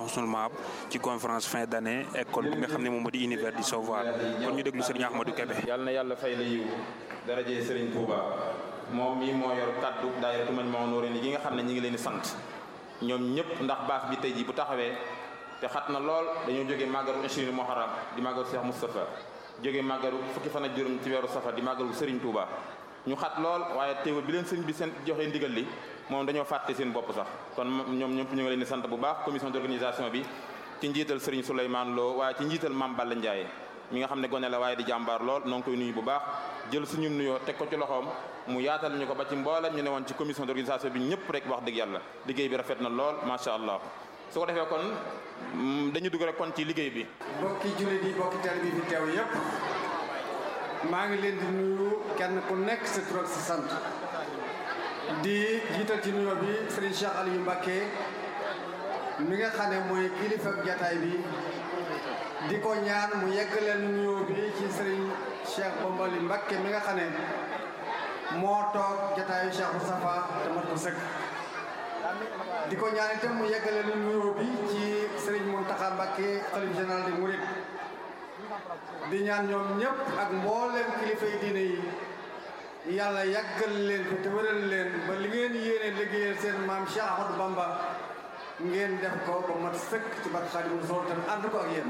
Husnul Maab ci conférence fin d'année école bi nga xam ne moom moo di univers du savoir kon ñu déglu Serigne Ahmadou Kébé. yàlla na yàlla fay la yiw darajee Serigne Touba moom mii moo yor kaddu daayira Majmahun Nurayni yi nga xam ne ñi ngi leen di sant ñoom ñëpp ndax baas bi tey jii bu taxawee te xat na lool dañoo jógee màggaru Achirine Muharram di màggaru Cheikh Moustapha jógee màggaru fukki fan ak juróom ci weeru safar di màggaru Serigne Touba ñu xat lool waaye teewul bi leen sëriñ bi seen joxee ndigal li moom dañoo fàtte seen bopp sax kon ñoom ñëpp ñu ngi leen di sant bu baax commission d'organisation bi ci njiital Serigne Souleymane Lo waaye ci njiital Mame Balla Ndiaye mi nga xam ne gone la waaye di jàmbaar lool noo ngi koy nuyu bu baax jël suñu nuyoo teg ko ci loxoom mu yaatal ñu ko ba ci mboolem ñu ne woon ci commission d'organisation bi ñëpp rek wax dëgg yàlla liggéey bi rafet na lool macha allah su ko defee kon dañu dugg rek kon ci liggéey bi. mbokki jullit yi mbokki teel bi fi teew yépp maa ngi leen di nuyu kenn ku nekk sa tur ak sa sant di jiital ci nuyoo bi Serigne Cheikh Aliou Mbacké mi nga xam ne mooy kilifa jataay bi di ko ñaan mu yeggaleel nuyoo bi ci Serigne Cheikh Bombali Mbacké mi nga xam ne moo toog jataayu Cheikh Moustapha te mat ko sëkk di ko ñaan itam mu yeggaleel nuyoo bi ci Serigne Mountakha Mbacké xalif général des Mourides di ñaan ñoom ñëpp ak mboolem kilifa yi diine yi yàlla yàggal leen fi te wëral leen ba li ngeen yéene liggéeyal seen maam Cheikh Ahmadou Bamba ngeen def ko ba mat sëkk ci barke Xaadimu Rasuul tam ànd ko ak yéen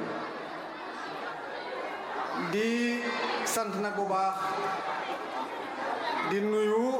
di sant nag bu baax di nuyu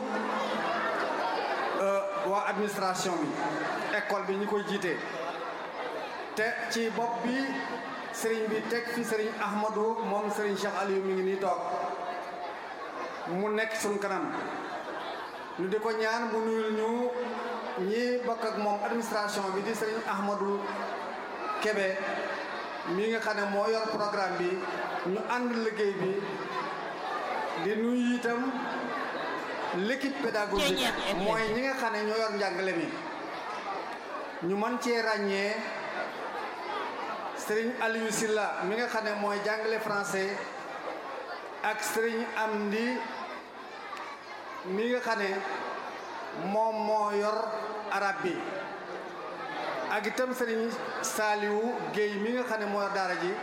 waa administration bi école bi ñu koy jiite te ci bopp bi sëriñ bi teg fi sëriñ Ahmadou moom sëriñ Cheikh Aliou mi ngi nii toog mu nekk suñ kanam ñu di ko ñaan mu nuyul ñu ñi bokk ak moom administration bi di sëriñ Ahmadou Kébé mi nga xam ne moo yor programme bi ñu ànd liggéey bi di nuyu itam l'équipe pédagogique mooy ñi nga xam ne ñoo yor njàngale mi ñu mën cee ràññee sëriñ Aliou Silla mi nga xam ne mooy jàngale français ak sëriñ Amdi mi nga xam ne moom moo yor arab bi ak itam sëriñ Saliou Guèye mi nga xam ne moo yor daara ji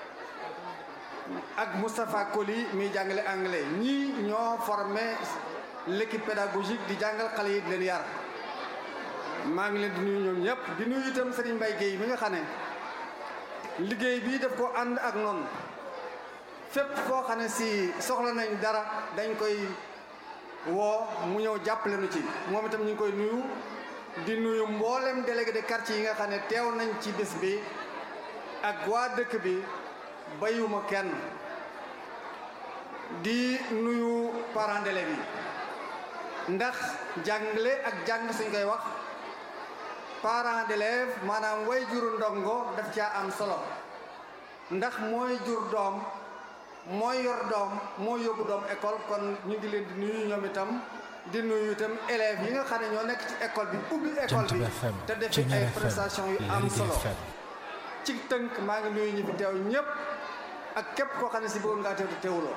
ak Moustapha Koli mi jàngale anglais ñii ñoo formé l'équipe pédagogique di jàngal xale yi di leen yar maa ngi leen di nuyu ñoom ñëpp di nuyu itam sëriñ Mbaye Guèye mi nga xam ne liggéey bi daf ko ànd ak noonu fépp foo xam ne si soxla nañ dara dañ koy woo mu ñëw jàppale nu ci moom itam ñu ngi koy nuyu di nuyu mboolem délégué de quartier yi nga xam ne teew nañ ci bés bi ak waa dëkk bi bayuma kenn di nuyu parents d'élèves yi ndax jàngale ak jàng suñ koy wax parents d'élèves maanaam way juru ndongo daf caa am solo ndax mooy jur doom mooy yor doom mooy yóbbu doom école kon ñu ngi leen di nuyu ñoom itam di nuyu itam élèves yi nga xam ne ñoo nekk ci école bi ubbi école bi te def ay prestation yu am solo ci tënk maa ngi nuyu ñi fi teew ñëpp ak képp koo xam ne si bëggoon ngaa teew te teewuloo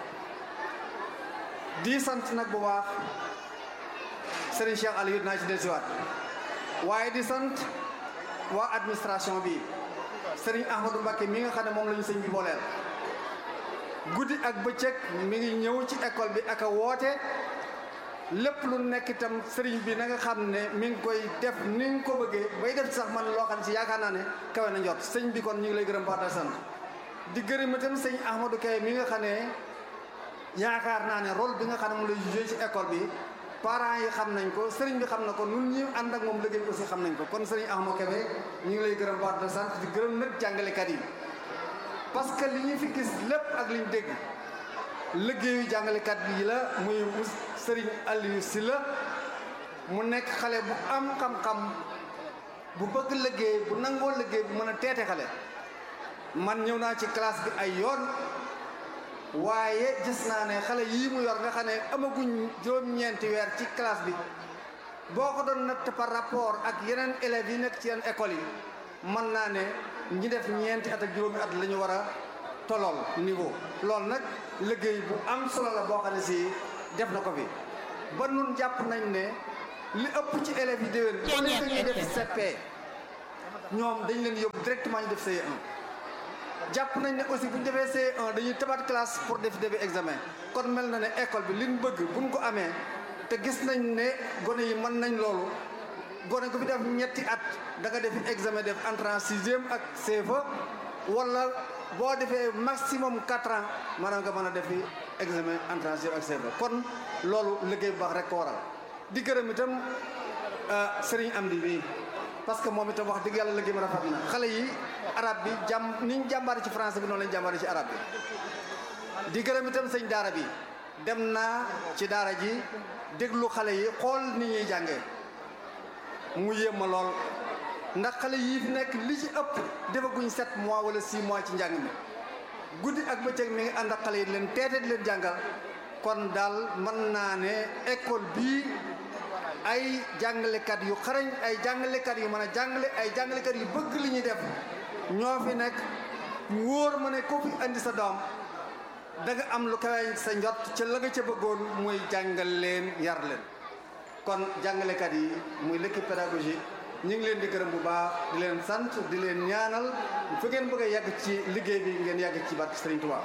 di sant nag bu baax Serigne Cheikh Aliou dinaa ci dellusiwaat waaye di sant waa administration bi Serigne Ahmadou Mbacké mi nga xam ne moom la ñu sëñ bi booleel guddi ak bëccëg mi ngi ñëw ci école bi ak a woote lépp lu nekk itam sëriñ bi na nga xam ne mi ngi koy def ni nga ko bëggee bay def sax man loo xam ne si yaakaar naa ne kawe na njot sëñ bi kon ñu ngi lay gërëm baax sant di gërëm itam sëñ Ahmadou Kay mi nga xam ne yaakaar naa ne rôle bi nga xam ne moom lay joué ci école bi parents yi xam nañ ko sëriñ bi xam na ko nun ñi ànd ak moom liggéey bi aussi xam nañ ko kon sëriñ Ahmadou Kébé ñu ngi lay gërëm baax sant di gërëm nag jàngalekat yi parce que li ñu fi gis lépp ak li ñu dégg liggéeyu jàngalekat bi la muy sëriñ Aliou Sylla mu nekk xale bu am xam-xam bu bëgg liggéey bu nangoo liggéey bu mën a teete xale man ñëw naa ci classe bi ay yoon waaye gis naa ne xale yii mu yor nga xam ne amaguñ juróom-ñeenti weer ci classe bi boo ko doon natt par rapport ak yeneen élèves yi nekk ci yeneen écoles yi mën naa ne ñi def ñeenti at ak juróomi at la ñu war a tolool niveau loolu nag liggéey bu am solo la boo xam ne si def na ko fi ba nun jàpp nañ ne li ëpp ci élèves yi déwén ba nekk ñuy def CP ñoom dañ leen yóbbu directement ñu def CE1 jàpp nañ ne aussi bu ñu defee CE1 dañuy tabaat classe pour def début examen kon mel na ne école bi liñ bëgg buñ ko amee te gis nañ ne gone yi mën nañ loolu gone ko fi def ñetti at da nga def examen def entrée en sixième ak CFA wala boo defee maximum quatre ans maanaam nga mën a defi examen entrée en sixième ak CFA kon loolu liggéey bu baax rek ko waral di gërëm itam Serigne Amdi bi parce que moom itam wax dëgg yàlla liggéey ma rafet na xale yi arab bi jàmm ni ñu jàmbaari ci français bi noonu lañ jàmbaari ci arab bi di gërëm itam sëñ daara bi dem naa ci daara ji déglu xale yi xool ni ñuy jàngee mu yéem ma lool ndax xale yii fi nekk li ci ëpp defaguñ sept mois wala six mois ci njàng mi guddi ak bëccëg mi ngi ànd ak xale yi leen teete di leen jàngal kon daal mën naa ne école bii ay jàngalekat yu xarañ ay jàngalekat yu mën a jàngale ay jàngalekat yu bëgg li ñuy def ñoo fi nekk mu wóor ma ne ko fi andi sa doom da nga am lu kawe sa njot ca la nga ca bëggoon muy jàngal leen yar leen kon jàngalekat yi muy l'équipe pédagogique ñu ngi leen di gërëm bu baax di leen sant di leen ñaanal fu ngeen bëgg a yàgg ci liggéey bi ngeen yàgg ci barke Serigne Touba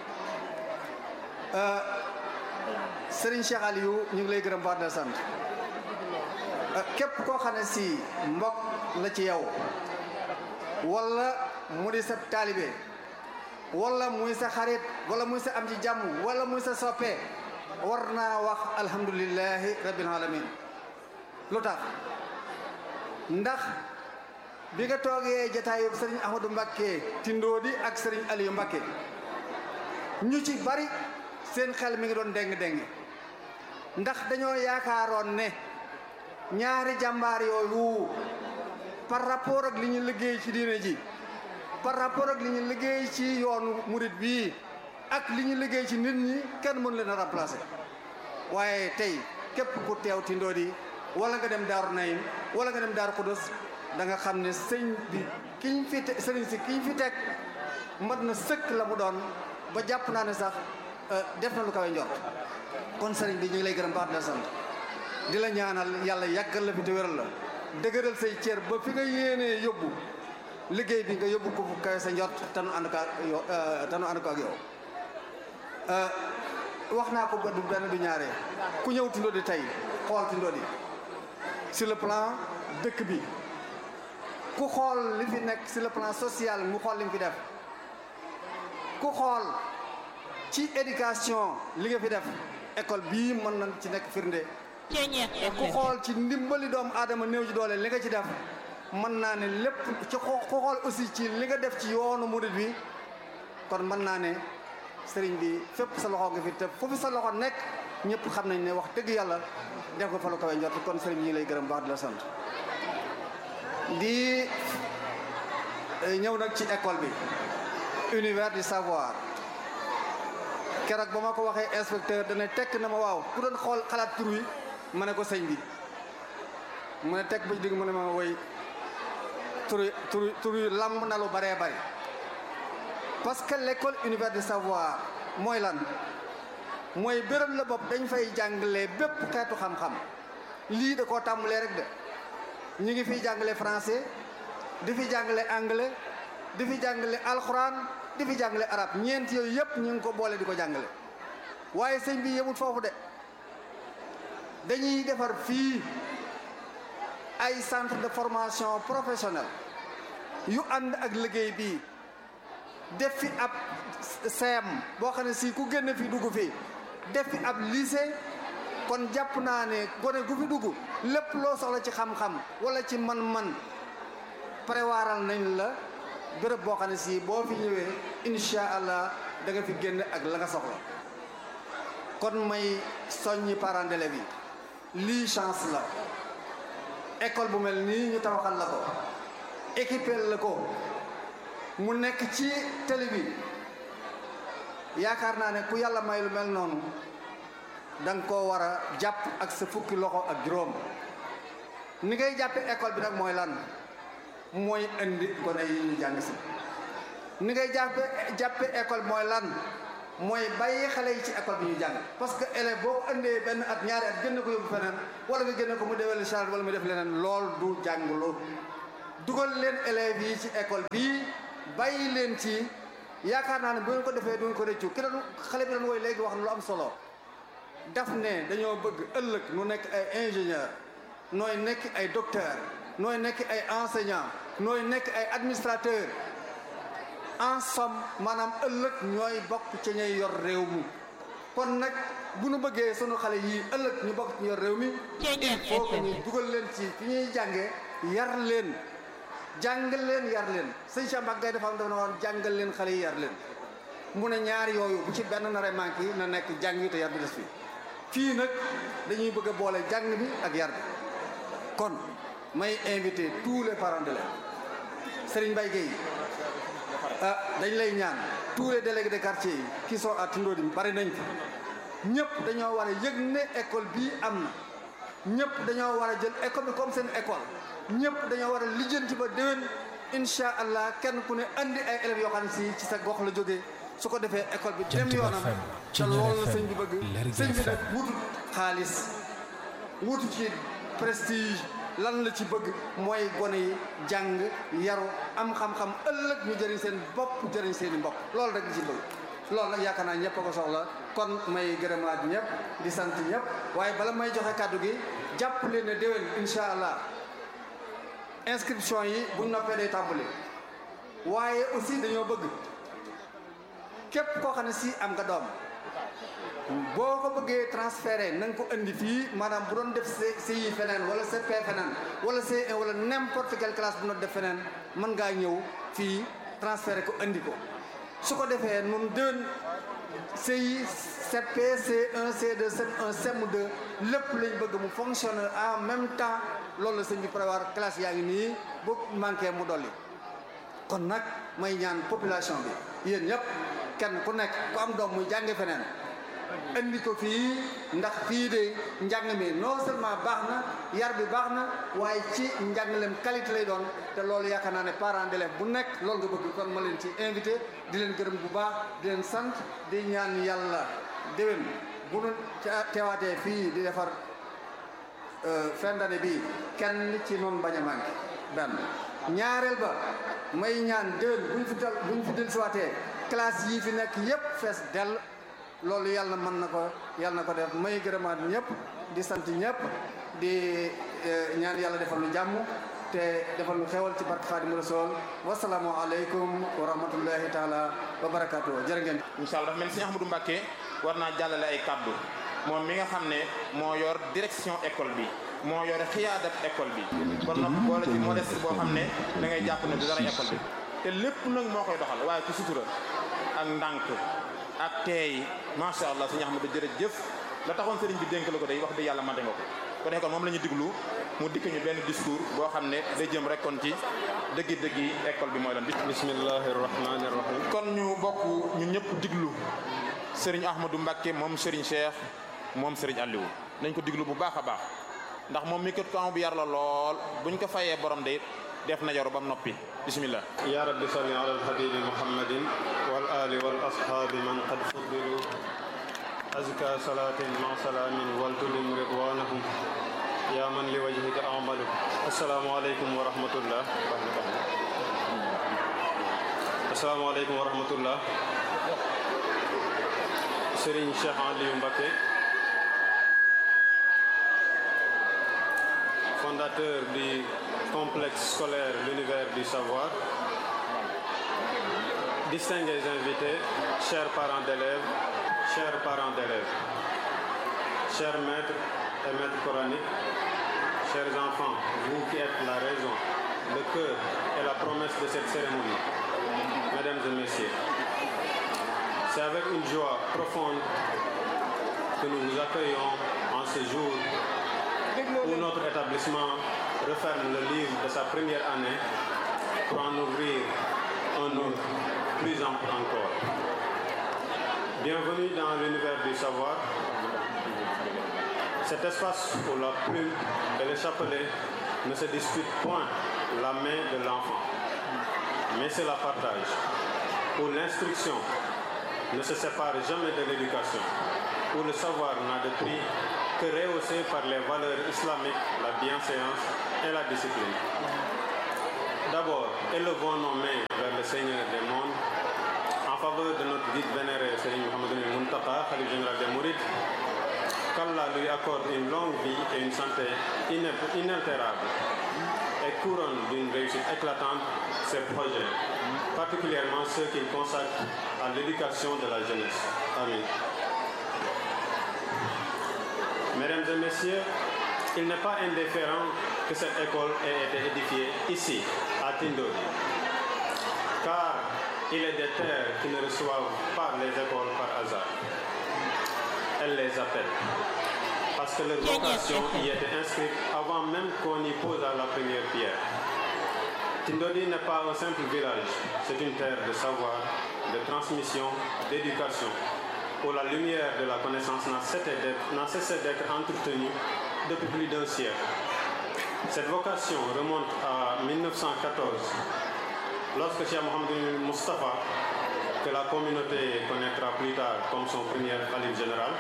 Serigne Cheikh Aliou ñu ngi lay gërëm baax di la sant képp koo xam ne si mbokk la ci yow wala mu di sa taalibe wala muy sa xarit wala muy sa am ci jàmm wala muy sa soppe war naa wax alhamdulilahi rabbil alamin lu tax ndax bi nga toogee jataayu sëriñ Ahmadou Mbakke Tindóodi ak sëriñ Aliou Mbakke ñu ci bari seen xel mi ngi doon déng-déng ndax dañoo yaakaaroon ne ñaari jàmbaar yooyu par rapport ak li ñu liggéey ci diine ji par rapport ak li ñu liggéey ci yoonu murit bii ak li ñu liggéey ci nit ñi kenn mënu leen a remplacer waaye tey képp ku teew Tindóodi wala nga dem Daaru Naym wala nga dem Daaru Xudus da nga xam ne sëñ bi kiñ fi te sëriñ si kiñ fi teg mat na sëkk la mu doon ba jàpp naa ne sax def na lu kawe njort kon sëriñ bi ñu ngi lay gërëm baax di la sant di la ñaanal yàlla yàggal la fi te wéral la dëgëral say cër ba fi nga yéenee yóbbu liggéey bi nga yóbbu ko fu kawe sa njort te nu ànd ko ak yow te nu ànd ko ak yow wax naa ko ba du benn du ñaaree ku ñëw Tindóodi tey xool Tindóodi sur le plan dëkk bi ku xool li fi nekk sur le plan social mu xool li mu fi def ku xool ci éducation li nga fi def école bii mën na ci nekk firnde ku xool ci ndimbali doomu aadama néew ji doole li nga ci def mën naa ne lépp ci ku xool aussi ci li nga def ci yoonu murid bi kon mën naa ne sëriñ bi fépp sa loxo nga fi te foofu sa loxo nekk ñëpp xam nañ ne wax dëgg yàlla def ko fa lu kawe njort kon sëriñ ñi lay gërëm baax di la sant di ñëw nag ci école bi univers du savoir keroog ba ma ko waxee inspecteur dana tekk na ma waaw ku doon xool xalaat tur wi ma ne ko sëñ bi mu ne tekk ba ci digg mu ne ma woy tur tur tur yu lamb na lu baree bari parce que l'école univers du savoir mooy lan mooy béréb la bopp dañ fay jàngale bépp xeetu xam-xam lii da koo tàmbalee rek de ñu ngi fiy jàngale français di fi jàngale anglais di fi jàngale alxuraan di fi jàngale arab ñeent yooyu yëpp ñu ngi ko boole di ko jàngale waaye sëñ bi yemul foofu de dañuy defar fii ay centre de formation professionnelle yu ànd ak liggéey bii def fi ab CEM boo xam ne si ku génn fi dugg fii def fi ab lycée kon jàpp naa ne gone gu fi dugg lépp loo soxla ci xam-xam wala ci man-man préwaral nañ la béréb boo xam ne si boo fi ñëwee incha allah da nga fi génn ak la nga soxla kon may soññi parents d'élèves yi lii chance la école bu mel nii ñu tabaxal la ko équipé la ko mu nekk ci télé bi yaakaar naa ne ku yàlla may lu mel noonu da nga koo war a jàpp ak sa fukki loxo ak juróom ni ngay jàppe école bi nag mooy lan mooy indi gone yi ñu jàng si ni ngay jàppe jàppe école mooy lan mooy bàyyi xale yi ci école bi ñu jàng parce que élève boo ko indee benn at ñaari at génn ko yóbbu feneen wala nga génne ko mu déwél charge wala mu def leneen lool du jànglu dugal leen élèves yi ci école bii bàyyi leen ci yaakaar naa ne bu ngeen ko defee du ngeen ko rëccu ki doon xale bi doon woy léegi wax na lu am solo daf ne dañoo bëgg ëllëg nu nekk ay ingénieur nooy nekk ay docteur nooy nekk ay enseignant nooy nekk ay administrateur en somme maanaam ëllëg ñooy bokk ci ñay yor réew mi kon nag bu nu bëggee sunu xale yii ëllëg ñu bokk ci yor réew mi il faut que ñu dugal leen ci fi ñuy jàngee yar leen jàngal leen yar leen sëñ Cheikh Mbacke Gaye dafa am dafa woon jàngal leen xale yi yar leen mu ne ñaar yooyu bu ci benn nare manqué yi na nekk jàng yi te yar bi des fi fii nag dañuy bëgg a boole jàng bi ak yar bi kon may invité tous les parents d'élèves Serigne Mbaye Gueye ah dañ lay ñaan tous les délégués de quartier yi qui sont à Tindodi bari nañ fi ñëpp dañoo war a yëg ne école bii am na ñëpp dañoo war a jël école bi comme seen école ñëpp dañoo war a lijjanti ba déwén incha allah kenn ku ne andi ay élèves yoo xam ne si ci sa gox la jógee su ko defee école bi dem yoonam te loolu la sëñ bi bëgg sëñ bi nag wutu xaalis wutu ci prestige lan la ci bëgg mooy gone yi jàng yaru am xam-xam ëllëg ñu jëriñ seen bopp jëriñ seen i mbokk loolu rek la ci bëgg loolu nag yaakaar naa ñëpp a ko soxla kon may gërëmaat ñëpp di sant ñëpp waaye bala may joxe kàddu gi jàpp leen ne déwén incha allah inscription yi buñ noppee day tàmbali waaye aussi dañoo bëgg képp koo xam ne si am nga doom boo ko bëggee transféré na nga ko indi fii maanaam bu doon def CI feneen wala CP feneen wala C1 wala n'importe quelle classe bu doon def feneen mën ngaa ñëw fii transféré ko indi ko su ko defee nun déwén CI CP C1 C2 CM1 CM2 lépp lañ bëgg mu fonctionne en même temps loolu la sëñ bi prévoir classe yaa ngi nii bu manqué mu dolli kon nag may ñaan population bi yéen ñëpp kenn ku nekk ku am doom muy jànge feneen indi ko fii ndax fii de njàng mi non seulement baax na yar bi baax na waaye ci njàngaleem qualité lay doon te loolu yaakaar naa ne parents d'élèves bu nekk loolu nga bëgg kon ma leen ci invité di leen gërëm bu baax di leen sant di ñaan yàlla déwén bu nu teewaatee fii di defar fin d'année bi kenn ci noonu bañ a manqué benn ñaareel ba may ñaan déwén buñ fi dal buñ fi dellusiwaatee classe yii fi nekk yépp fees dell loolu yàlla mën na ko yàlla na ko def may gërëmaat ñëpp di sant ñëpp di ñaan yàlla defal nu jàmm te defal nu xewal ci barke Xaadimu Rasuul wasalaamu aleykum wa rahmatullahi taala wa barakaatu jërë ngeen incha allah dafa mel ni sëñ Ahmadou Mbacké war naa jàllale ay kàddu moom mi nga xam ne moo yor direction école bi moo yore xiyaadat école bi ba noppi boole ci modeste boo xam ne da ngay jàpp ne du dara école bi te lépp nag moo koy doxal waaye ci sutura ak ndànk ak teey macha allah sëñ Ahmadou jërëjëf la taxoon sëriñ bi dénk la ko day wax dëgg yàlla mate nga ko ko defee kon moom la ñu diglu mu dikk ñu benn discours boo xam ne day jëm rek kon ci dëggi-dëggi école bi mooy lan bismillahi rahmani rahim kon ñu bokk ñun ñëpp diglu sëriñ Ahmadou Mbacké moom sëriñ Cheikh moom sëriñ Aliou nañ ko diglu bu baax a baax ndax moom mi kat kan bu yar la lool buñ ko fayee borom de def na yaru ba mu noppi bismillah ya rabbi salli ala alhabibi muhammadin wal ali wal ashabi man qad fuddilu azka salatin ma salamin wal tulim ridwanahum ya man li wajhika amalu assalamu aleykum wa rahmatullah assalamu aleykum wa rahmatullah Serigne Cheikh Aliou Mbacké fondateur du complexe scolaire l'univers du savoir distingués invités chers parents d'élèves chers parents d'élèves chers maîtres et maîtres coraniques chers enfants vous qui êtes la raison le cœur et la promesse de cette cérémonie mesdames et messieurs c'est avec une joie profonde que nous vous accueillons en ce jour où notre établissement referme le livre de sa première année pour en ouvrir un autre plus ample encore. Bienvenue dans l'univers du savoir, cet espace où la plume et le chapelet ne se disputent point la main de l'enfant, mais c'est la partage, où l'instruction ne se sépare jamais de l'éducation, où le savoir n'a de prix que rehaussé par les valeurs islamiques, la bienséance et la discipline. D'abord, élevons nos mains vers le Seigneur des mondes en faveur de notre guide vénéré, Seigneur Mohamed Muntaka, Khalif général des Mourides. Qu'Allah lui accorde une longue vie et une santé inaltérable et couronne d'une réussite éclatante ses projets, particulièrement ceux qu'il consacre à l'éducation de la jeunesse. Amen. Mesdames et messieurs, il n'est pas indifférent que cette école ait été édifiée ici, à Tindodi, car il est des terres qui ne reçoivent pas les écoles par hasard. Elles les appellent, parce que leur vocation y était inscrite avant même qu'on y pose la première pierre. Tindodi n'est pas un simple village, c'est une terre de savoir, de transmission, d'éducation, où la lumière de la connaissance n'a cessé d'être entretenue depuis plus d'un siècle. Cette vocation remonte à 1914, lorsque Cheikh Mohamed Mustafa, que la communauté connaîtra plus tard comme son premier calife général,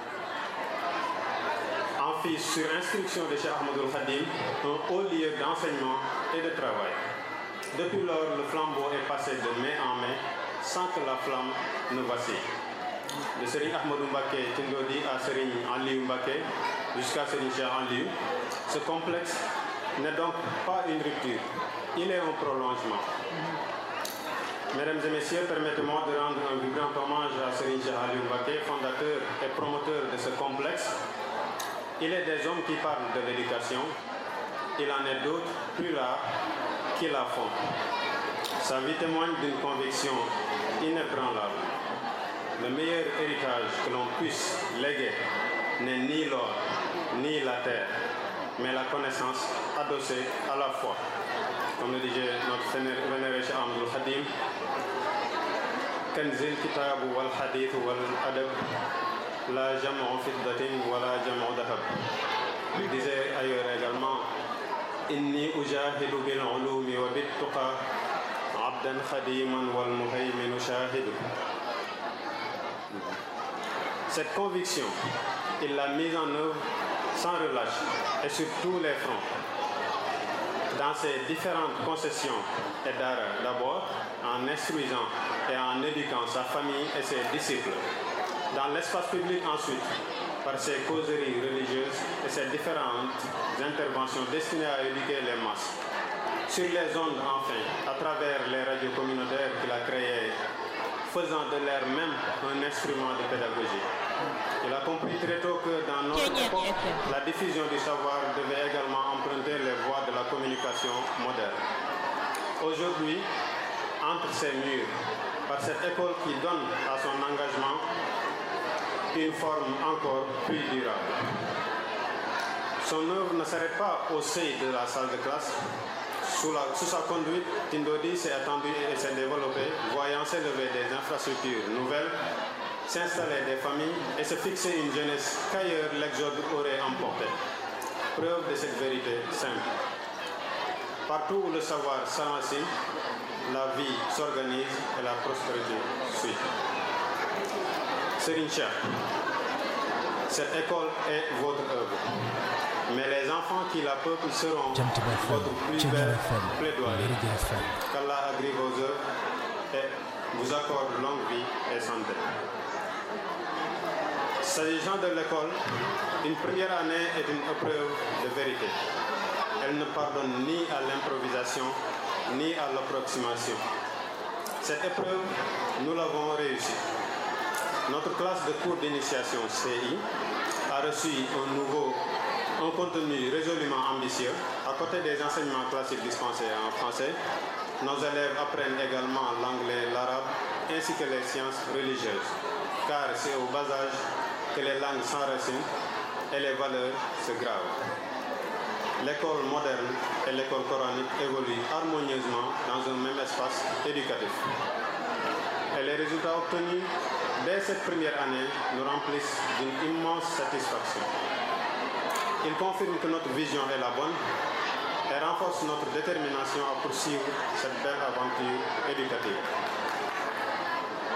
en fit sur instruction de Cheikh Ahmadul Khadim un haut lieu d'enseignement et de travail. Depuis lors, le flambeau est passé de main en main sans que la flamme ne vacille. De Serigne Ahmadou Mbaké Tindodi à Serigne Aliou Mbaké jusqu'à Serigne Cheikh Aliou, ce complexe n'est donc pas une rupture, il est un prolongement. Mesdames et messieurs, permettez-moi de rendre un vibrant hommage à Serigne Cheikh Aliou Mbaké, fondateur et promoteur de ce complexe. Il est des hommes qui parlent de l'éducation, il en est d'autres plus là qui la font. Sa vie témoigne d'une conviction inébranlable. Le meilleur héritage que l'on puisse léguer n'est ni l'or, ni la terre, mais la connaissance adossée à la foi. Comme le disait notre vénéré Cheikh Ahmadul Khadim, Kanzil kitabu wal hadith wal adab, la jam'u fiddatin wa la jam'u dahab. Il disait ailleurs également, Inni ujahidu bil ulumi wa bit tuqa, abdan khadiman wal muhayminu shahidu. Cette conviction, il l'a mise en œuvre sans relâche et sur tous les fronts. Dans ses différentes concessions et d'art d'abord, en instruisant et en éduquant sa famille et ses disciples. Dans l'espace public ensuite, par ses causeries religieuses et ses différentes interventions destinées à éduquer les masses. Sur les ondes enfin, à travers les radios communautaires qu'il a créées faisant de l'air même un instrument de pédagogie. Il a compris très tôt que dans notre époque, la diffusion du savoir devait également emprunter les voies de la communication moderne. Aujourd'hui, entre ces murs, par cette école qui donne à son engagement une forme encore plus durable. Son œuvre ne s'arrête pas au seuil de la salle de classe, sous, la, sous, sa conduite, Tindodi s'est attendu et s'est développé, voyant s'élever des infrastructures nouvelles, s'installer des familles et se fixer une jeunesse qu'ailleurs l'exode aurait emporté. Preuve de cette vérité simple. Partout où le savoir s'enracine, la vie s'organise et la prospérité suit. Serigne Cheikh, cette école est votre œuvre. Mais les enfants qui la peuplent seront votre plus belle plaidoyer. Qu'Allah agrée vos œuvres et vous accorde longue vie et santé. S'agissant de l'école, une première année est une épreuve de vérité. Elle ne pardonne ni à l'improvisation, ni à l'approximation. Cette épreuve, nous l'avons réussi. Notre classe de cours d'initiation CI a reçu un nouveau un contenu résolument ambitieux. À côté des enseignements classiques dispensés en français, nos élèves apprennent également l'anglais, l'arabe ainsi que les sciences religieuses. Car c'est au bas âge que les langues s'enracinent et les valeurs se gravent. L'école moderne et l'école coranique évoluent harmonieusement dans un même espace éducatif. Et les résultats obtenus dès cette première année nous remplissent d'une immense satisfaction. Il confirme que notre vision est la bonne et renforce notre détermination à poursuivre cette belle aventure éducative.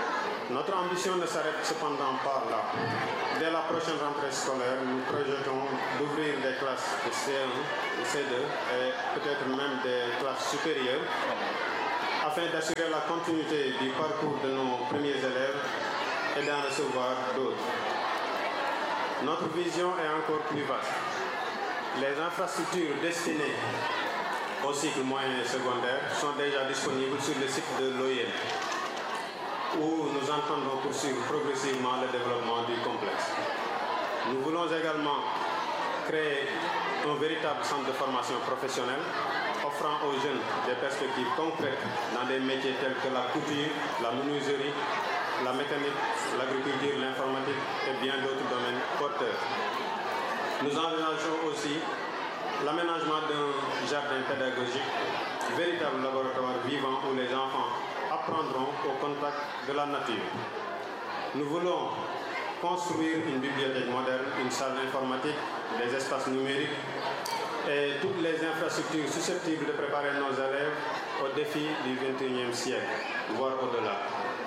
Notre ambition ne s'arrête cependant pas là. Dès la prochaine rentrée scolaire, nous projetons d'ouvrir des classes de C1, de C2 et peut-être même des classes supérieures afin d'assurer la continuité du parcours de nos premiers élèves et d'en recevoir d'autres. Notre vision est encore plus vaste. Les infrastructures destinées au cycle moyen et secondaire sont déjà disponibles sur le site de l'OIM, où nous entendons poursuivre progressivement le développement du complexe. Nous voulons également créer un véritable centre de formation professionnelle offrant aux jeunes des perspectives concrètes dans des métiers tels que la couture, la menuiserie, la mécanique, l'agriculture, l'informatique et bien d'autres domaines porteurs. Nous envisageons aussi l'aménagement d'un jardin pédagogique, véritable laboratoire vivant où les enfants apprendront au contact de la nature. Nous voulons construire une bibliothèque moderne, une salle informatique, des espaces numériques et toutes les infrastructures susceptibles de préparer nos élèves aux défis du XXIe siècle, voire au-delà.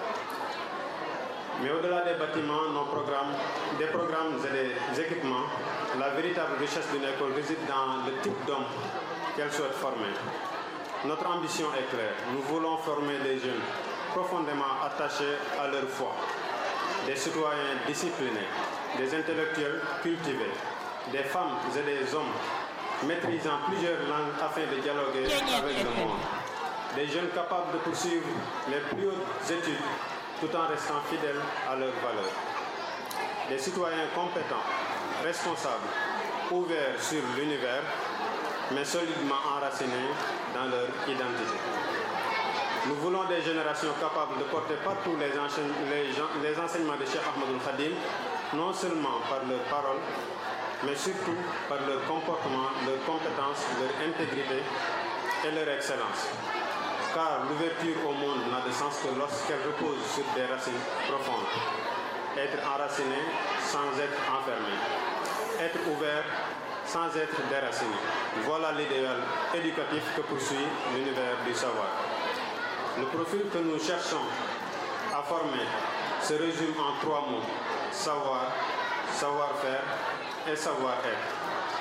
Mais au-delà des bâtiments, nos programmes, des programmes et des équipements, la véritable richesse d'une école réside dans le type d'homme qu'elle souhaite former. Notre ambition est claire. Nous voulons former des jeunes profondément attachés à leur foi, des citoyens disciplinés, des intellectuels cultivés, des femmes et des hommes maîtrisant plusieurs langues afin de dialoguer avec le monde, des jeunes capables de poursuivre les plus hautes études tout en restant fidèles à leurs valeurs. Des citoyens compétents, responsables, ouverts sur l'univers, mais solidement enracinés dans leur identité. Nous voulons des générations capables de porter partout les, les, les enseignements de Cheikh Ahmadul Khadim, non seulement par leurs paroles, mais surtout par leur comportement, leurs compétences, leur intégrité et leur excellence car l'ouverture au monde n'a de sens que lorsqu'elle repose sur des racines profondes. Être enraciné sans être enfermé. Être ouvert sans être déraciné. Voilà l'idéal éducatif que poursuit l'univers du savoir. Le profil que nous cherchons à former se résume en trois mots. Savoir, savoir-faire et savoir-être.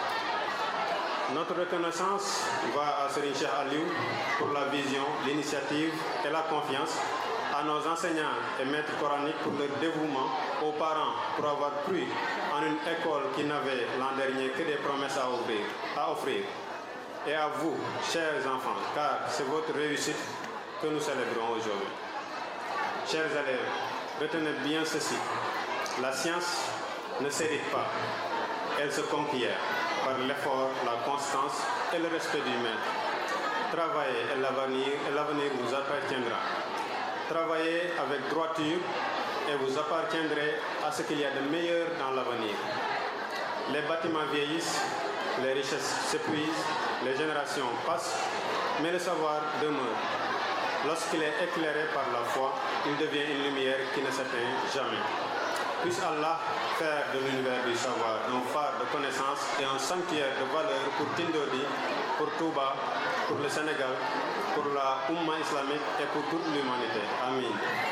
Notre reconnaissance va à Serine Cheikh Aliou pour la vision, l'initiative et la confiance, à nos enseignants et maîtres coraniques pour leur dévouement, aux parents pour avoir cru en une école qui n'avait l'an dernier que des promesses à offrir, à offrir, et à vous, chers enfants, car c'est votre réussite que nous célébrons aujourd'hui. Chers élèves, retenez bien ceci. La science ne s'hérite pas, elle se conquiert par l'effort, la constance et le respect du maître. Travaillez et l'avenir, et l'avenir vous appartiendra. Travaillez avec droiture et vous appartiendrez à ce qu'il y a de meilleur dans l'avenir. Les bâtiments vieillissent, les richesses s'épuisent, les générations passent, mais le savoir demeure. Lorsqu'il est éclairé par la foi, il devient une lumière qui ne s'éteint jamais. Puisse Allah faire de l'univers du savoir un phare de connaissance et un sanctuaire de valeur pour Tindodi, pour Touba, pour le Sénégal, pour la Ummah islamique et pour toute l'humanité. Amin.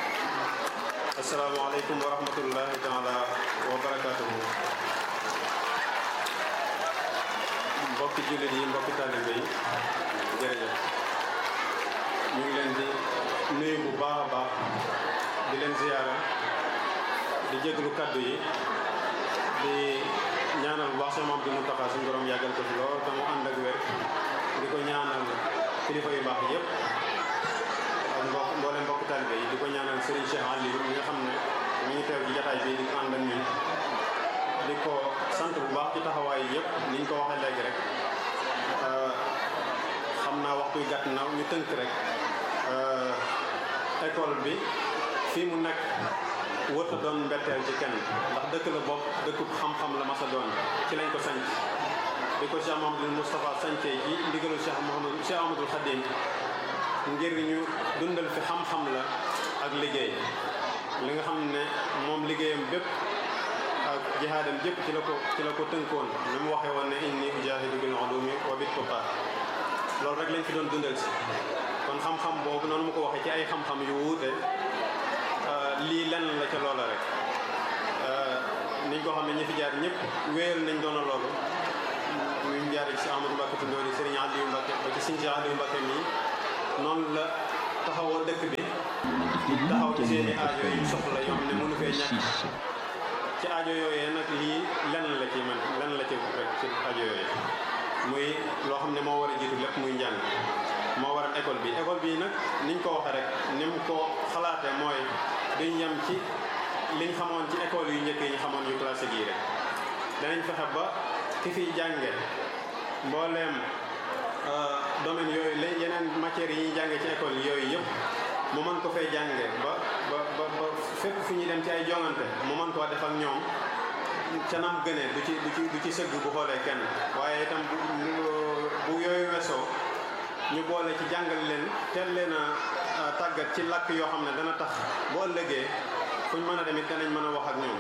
Assalamu alaikum wa rahmatullahi ta'ala wa barakatuhu. mbokki jullit yi mbokki taalibe yi jërëjëf ñu ngi leen di nuyu bu baax a baax di leen ziyaara di jéglu kaddu yi di ñaanal bu baax sama maam di mu taxaa suñu borom yàggal ko fi lool te mu ànd ak wér di ko ñaanal kilifa yu baax yëpp ak mbokk mboolem mbokk taalibe yi di ko ñaanal Serigne Cheikh Aliou mi nga xam ne mi ngi teew ci jataay bi di ko ànd ak ñun di ko sant bu baax ci taxawaay yi yëpp ni ñu ko waxee léegi rek xam naa waxtu gàtt na ñu tënk rek école bi fii mu nekk wërta doon mbetteel ci kenn ndax dëkk la bopp dëkkub xam-xam la masa doon ci lañ ko sanc bi ko Cheikh Mahamadul Moustapha sancee ci ndigalu Cheikh Mahamadou Cheikh Amadou Khadim ngir ñu dundal fi xam-xam la ak liggéey li nga xam ne moom liggéeyam bépp ak jihaadam jëpp ci la ko ci la ko tënkoon ni mu waxee woon ne inni ujahidu bil ulumi wa bit tuqa loolu rek lañ fi doon dundal si kon xam-xam boobu noonu mu ko waxee ci ay xam-xam yu wuute lii lenn la ca loola rek niñ ko xam ne ñi fi jaar ñëpp wéyal nañ doona loolu ñu jaar ci Amadou Mbacke Tindori Serigne Aliou Mbacke ba ci Serigne Aliou Mbacke mii noonu la taxawoo dëkk bi taxaw ci seeni aajo yi soxla yoo xam ne mënu fee ñàkk ci aajo yooyee nag lii lenn la ci man lenn la ci rek ci aajo yooyee muy loo xam ne moo war a jiitu lépp muy njàng moo waral école bi école bi nag niñ ko waxee rek ni mu ko xalaate mooy duñ yem ci liñ xamoon ci école yu njëkk yi ñu xamoon yu classique yi rek danañ fexe ba ki fiy jànge mbooleem domaine yooyu la yeneen matières yi ñuy jànge ci école yooyu yëpp mu mën ko fay jànge ba ba ba ba fépp fu ñuy dem ci ay jongante mu mën koo def ak ñoom ca nam gënee du ci du ci du ci sëgg bu xoolee kenn waaye itam bu bu yooyu wesoo ñu boole ci jàngal leen teel leen a tàggat ci làkk yoo xam ne dana tax bu ëllëgee fu ñu mën a dem it danañ mën a wax ak ñoom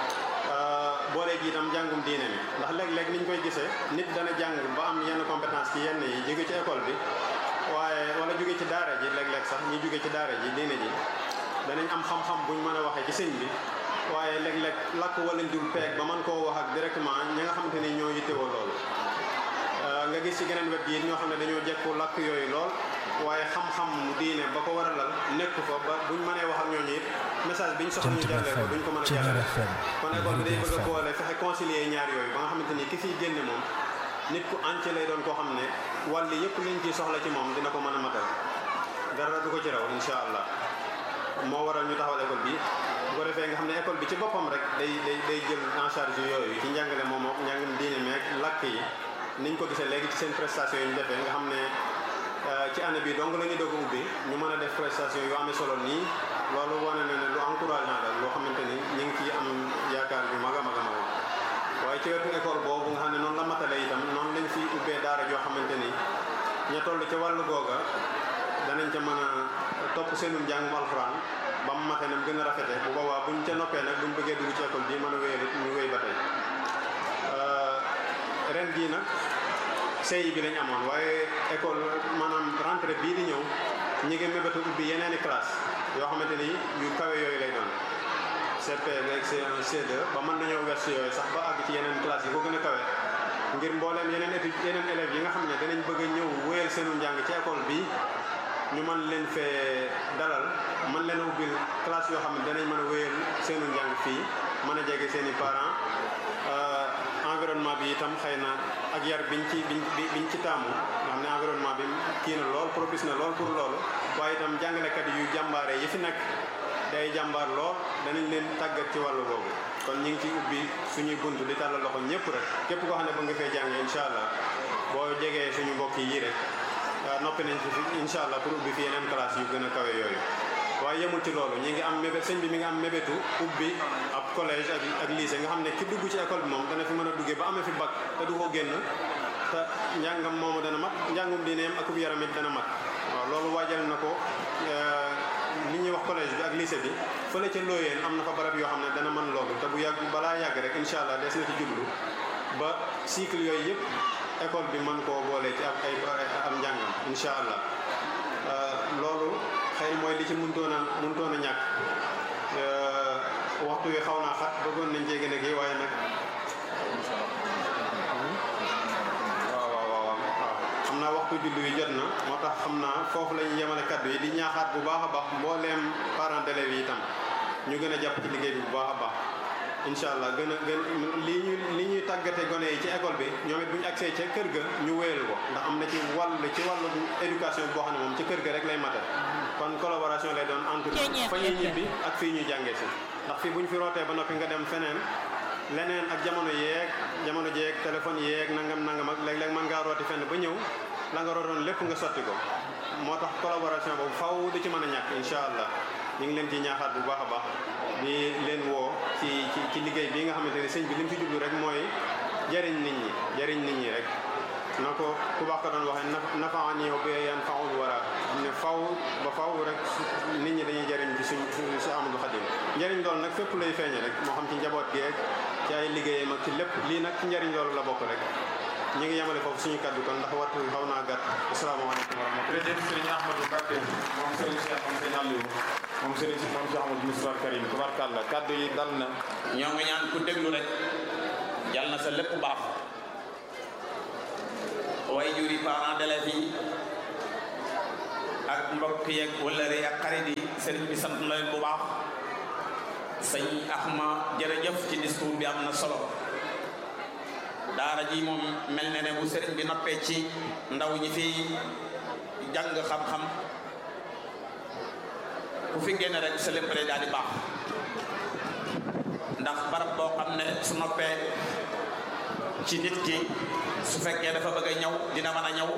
boole ji itam jàngum diine mi ndax léeg-léeg niñ koy gisee nit dana jàng ba am yenn compétence ci yenn yi jóge ci école bi waaye wala jóge ci daara ji léeg-léeg sax ñi jóge ci daara ji diine ji danañ am xam-xam buñ mën a waxee ci sëñ bi waaye léeg-léeg làkk wala dul peeg ba mën koo wax ak directement ñi nga xamante ni ñoo yittewoo loolu nga gis ci geneen wet gi ñoo xam ne dañoo jekku làkk yooyu lool waaye xam-xam diine ba ko war a lal nekk fa ba buñ mënee wax ak ñooñu it message biñ soxla ñu jàllee ko duñ ko mën a jàllale kon école bi day bëgg a boole fexe concilier ñaar yooyu ba nga xamante ni ki fiy génne moom nit ku entier lay doon koo xam ne wàll yëpp liñ ciy soxla ci moom dina ko mën a matal dara du ko ci raw insha allah moo waral ñu taxawal école bi bu ko defee nga xam ne école bi ci boppam rek day day day jël en charge yooyu ci njàngale moom moom njàngam diine meeg làkk yi niñ ko gisee léegi ci seen prestation yi ñu defee nga xam ne ci année bi donc la ñuy doog a ubbi ñu mën a def prestation yu amee solo nii loolu wane na ne lu encourageant la loo xamante ni ñu ngi ciy am yaakaar bi mag a mag a mag waaye ci wetu école boobu nga xam ne noonu la matale itam noonu lañ fi ubbee daara joo xamante ni ña toll ca wàllu googa danañ ca mën a topp seenum njàngum alxuraan ba mu mate nam gën a rafete bu boobaa buñ ca noppee nag buñ bëggee dugg ci école bi mën a wéyal ñu wéy ba tey ren jii nag CI bi lañ amoon waaye école maanaam rentrée bii di ñëw ñi ngi mébétu ubbi yeneeni classe yoo xamante ni yu kawe yooyu lay doon CP beeg C1 C2 ba mën nañoo wers yooyu sax ba àgg ci yeneen classe yi ko gën a kawe ngir mbooleem yeneen études yeneen élèves yi nga xam ne danañ bëgg a ñëw wéyal seenu njàng ci école bi ñu mën leen fee dalal mën leen a ubbil classe yoo xam ne danañ mën a wéyal seenu njàng fii mën a jege seen i parents environnement bi itam xëy na ak yar biñ ci biñ biñ ci taamu nga xam ne environnement bi kii na lool propice na lool pour loolu waaye itam jàngalekat yu jàmbaare yi fi nekk day jàmbaar lool danañ leen tàggat ci wàllu boobu kon ñu ngi ci ubbi suñuy bunt di tàllal loxo ñëpp rek képp koo xam ne ba nga fee jàngee incha allah boo jegee suñu mbokk yi rek noppi nañ fi incha allah pour ubbi fi yeneen classe yu gën a kawe yooyu waaye yemul ci loolu ñi ngi am mébét sëñ bi mi ngi am mébétu ubbi ab collège ak ak lycée nga xam ne ki dugg ci école bi moom dana fi mën a duggee ba amee fi bac te du ko génn te njàngam moomu dana mat njàngum diineem ak ub yaram it dana mat waaw loolu waajal na ko li ñuy wax collège bi ak lycée bi fële ca looyeen am na fa barab yoo xam ne dana mën loolu te bu yàgg balaa yàgg rek incha allah des na ci jublu ba cycle yooyu yëpp école bi mën koo boole ci ab ay am njàngam incha allah loolu xëy na mooy li ci mënutoon a mënutoon a ñàkk waxtu wi xaw naa xat bëggoon nañ cee gën a kii waaye nag waaw waaw waaw waaw xam naa waxtu julli wi jot na moo tax xam naa foofu la ñuy yemale kaddu yi di ñaaxaat bu baax a baax mbooleem parents d'élèves yi itam ñu gën a jàpp ci liggéey bi bu baax a baax incha allah gën a gën li ñu li ñuy tàggate gone yi ci école bi ñoom it bu ñu agsee ca kër ga ñu wéyal ko ndax am na ci wàll ci wàllu éducation boo xam ne moom ci kër ga rek lay mate kon collaboration lay doon entre fa ñuy ñibbi ak fii ñu jàngee si ndax fii bu ñu fi rootee ba noppi nga dem feneen leneen ak jamono yeeg jamono jeeg téléphone yeeg nangam nangam ak léeg-léeg mën ngaa rooti fenn ba ñëw la nga rootoon lépp nga sotti ko moo tax collaboration boobu faw du ci mën a ñàkk incha allah ñu ngi leen ci ñaaxaat bu baax a baax di leen woo ci ci ci liggéey bi nga xamante ne sëñ bi li mu fi jublu rek mooy jariñ nit ñi jariñ nit ñi rek na ko ku baax ko doon waxee nafaan yow bi yan faul wara xam ne faw ba faw rek nit ñi dañuy jariñ ci suñ si Amadou Khadim njariñ loolu nag fépp lay feeñe rek moo xam ci njaboot gi ak ci ay liggéeyam ak ci lépp lii nag ci njariñ loolu la bokk rek ñi ngi yemale foofu suñu kaddu kon ndax waxtu bi xaw naa gàtt asalaamaaleykum wa rahmatulah jërëjëf sëriñ Ahmadou Mbacké moom sëriñ Cheikh moom sëriñ Aliou moom sëriñ si moom Cheikh Amadou Moustapha Karim tubarkàlla kaddu yi dal na ñoo ngi ñaan ku déglu rek yal na sa lépp baax way juri parents d'élèves yi ak mbokk yeeg wëllëre ak xarit yi sëriñ bi sant na leen bu baax sëñ Axma jërëjëf ci discours bi am na solo daara ji moom mel na ne bu sëriñ bi noppee ci ndaw ñi fi jàng xam-xam ku fi génn rek sa lépp daal di baax ndax barab boo xam ne su noppee ci nit ki su fekkee dafa bëgg a ñëw dina mën a ñëw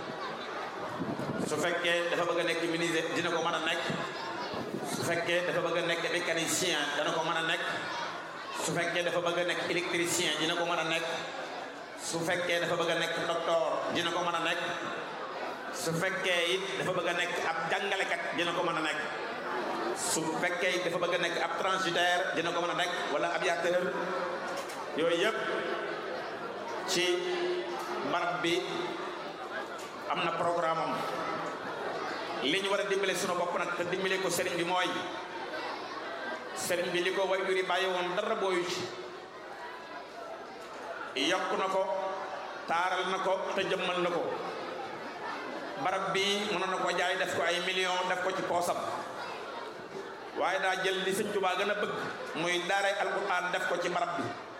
su fekkee dafa bëgg a nekk menuisier dina ko mën a nekk su fekkee dafa bëgg a nekk mécanicien dana ko mën a nekk su fekkee dafa bëgg a nekk électricien dina ko mën a nekk su fekkee dafa bëgg a nekk docteur dina ko mën a nekk su fekkee it dafa bëgg a nekk ab jàngalekat dina ko mën a nekk su fekkee it dafa bëgg a nekk ab transitaire dina ko mën a nekk wala aviateur yooyu yëpp ci barab bi am na programme am li ñu war a dimbale sunu bopp nag te dimbale ko sëriñ bi mooy sëriñ bi li ko way juri bàyyi woon dara booyu ci yokk na ko taaral na ko te jëmmal na ko barab bi mënoon na ko jaay def ko ay million def ko ci poosam waaye daa jël li sëñ Tuubaa gën a bëgg muy daaray alquran def ko ci barab bi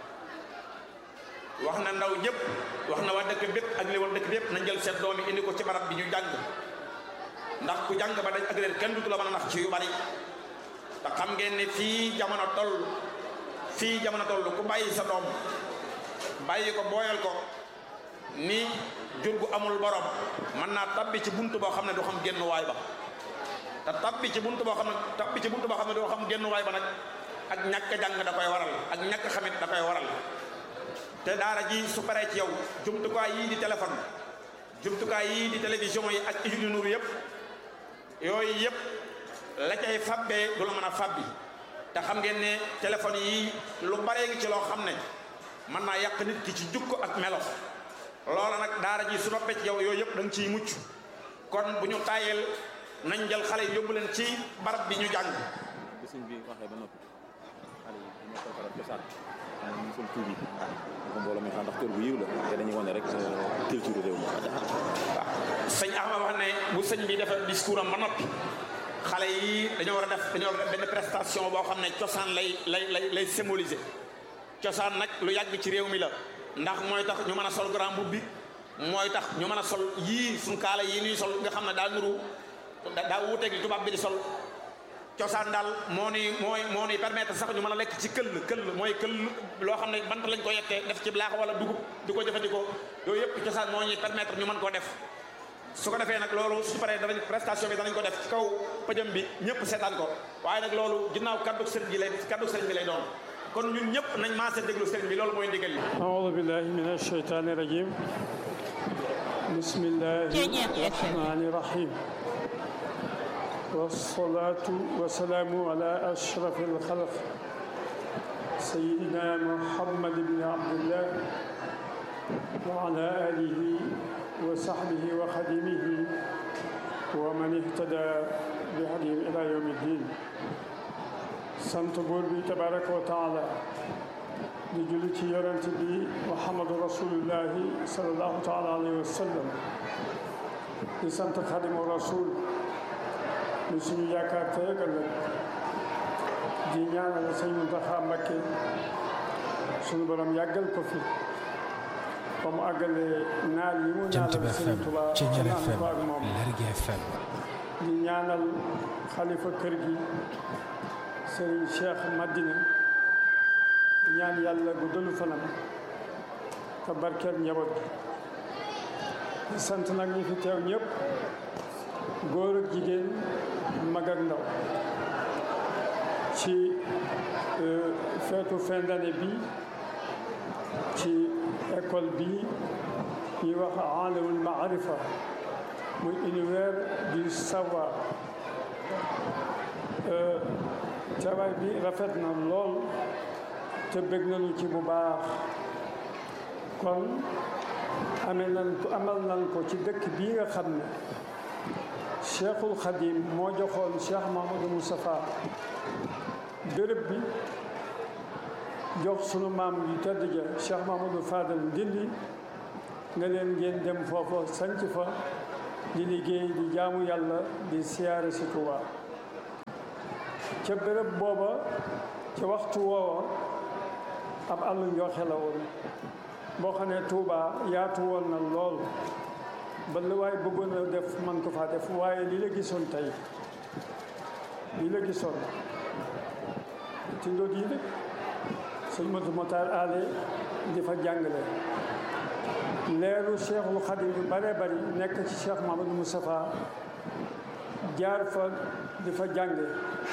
wax na ndaw ñëpp wax na waa dëkk bépp ak li war dëkk bépp nañ jël seen doom yi indi ko ci barab bi ñu jàng ndax ku jàng ba dañ ak réer kenn dutu la mën a nax ci yu bari te xam ngeen ne fii jamono toll fii jamono toll ku bàyyi sa doom bàyyi ko booyal ko ni jur gu amul borom mën naa tabbi ci buntu boo xam ne du xam génn waay ba te tabbi ci buntu boo xam ne tabbi ci buntu boo xam ne doo xam génn waay ba nag ak ñàkk jàng da koy waral ak ñàkk xamit da koy waral te daara ji su paree ci yow jumtukaay yii di téléphone jumtukaay yii di télévision yi ak yu nuuru yëpp yooyu yëpp la cay fabbee du la mën a fabbi te xam ngeen ne téléphone yi lu baree ngi ci loo xam ne mën naa yàq nit ki ci jukko ak melo loola nag daara ji su noppee ci yow yooyu yëpp da nga ciy mucc kon bu ñu tàyyeel nañ jël xale yi yóbbu leen ci barab bi ñu jàng bi sëñ bi waxee ba noppi xale yi dañoo koy faral cosaan maanaam ñu sol tuubi ko mbooloo mi xam ndax kër bu yiw la te dañuy wane rek culture réew mi waaw sëñ Axma wax ne bu sëñ bi defee discours am ba noppi xale yi dañoo war a def dañoo war a def benn prestation boo xam ne cosaan lay lay lay lay symboliser cosaan nag lu yàgg ci réew mi la ndax mooy tax ñu mën a sol grand boubou bi mooy tax ñu mën a sol yii suñ kaala yii nuy sol nga xam ne daa nuru daa wuuteeg li tubaab bi di sol cosaan daal moo ni mooy moo ni permettre sax ñu mën a lekk ci këll këll mooy këll loo xam ne bant lañ ko yettee def ci laax wala dugub di ko jëfandikoo yooyu yëpp cosaan moo ñuy permettre ñu mën koo def su ko defee nag loolu su paree danañ prestation bi danañ ko def ci kaw pëjëm bi ñëpp seetaan ko waaye nag loolu ginnaaw kaddu sëriñ bi lay kaddu sëriñ bi lay doon kon ñun ñëpp nañ maase déglu sëriñ bi loolu mooy ndigal li أعوذ بالله من الشيطان الرجيم بسم الله الرحمن الرحيم والصلاة والسلام على أشرف الخلق سيدنا محمد بن عبد الله وعلى آله وصحبه وخدمه ومن اهتدى بهديهم إلى يوم الدين sant buur bi tabaraka wa taala di julli ci yonent bi muhammadu rasulullahi salallahu taala alayhi wa sallam di sant xadimu rasul di suñu yaakaar tey ak ëllëg di ñaanal sëñ Muntaxa Mbakke suñu borom yàggal ko fi ba mu àggale naal yi mu ñaanal sëñ Tuubaa Ceeñal naan FM ko ak moom Lergui FM di ñaanal xalifa kër gi sëriñ Cheikh Madina di ñaan yàlla guddalu fanam te barkeel njaboot gi di sant nag ñi fi teew ñëpp góor ak jigéen mag ak ndaw ci euh, feetu fin d'année bi ci école bi ñuy wax alamul maarifa muy univers du savoir Euh, teewaay bi rafet na lool te bëgg nañu ci bu baax kon amee nañ ko amal nañ ko ci dëkk bii nga xam ne cheikhul xadim moo joxoon cheikh mahamadou moustapha béréb bi jox sunu maam yu tedd ja cheikh mahamadou fadal ndindi nga leen ngeen dem foofa sanc fa di liggéey di jaamu yàlla di siyaare si Tuuba ca béréb booba ca waxtu woowa ab àllu njooxe la woon boo xam ne Tuuba yaatu woon na lool ba lu waay bëggoon a def man ko faa def waaye li la gisoon tey li la gisoon ci ndóot yi de sëñ Matu Motaar aale di fa jàngale leeru Cheikhul Xadim yu bare bari nekk ci Cheikh Mahamadou Moustapha jaar fa di fa jànge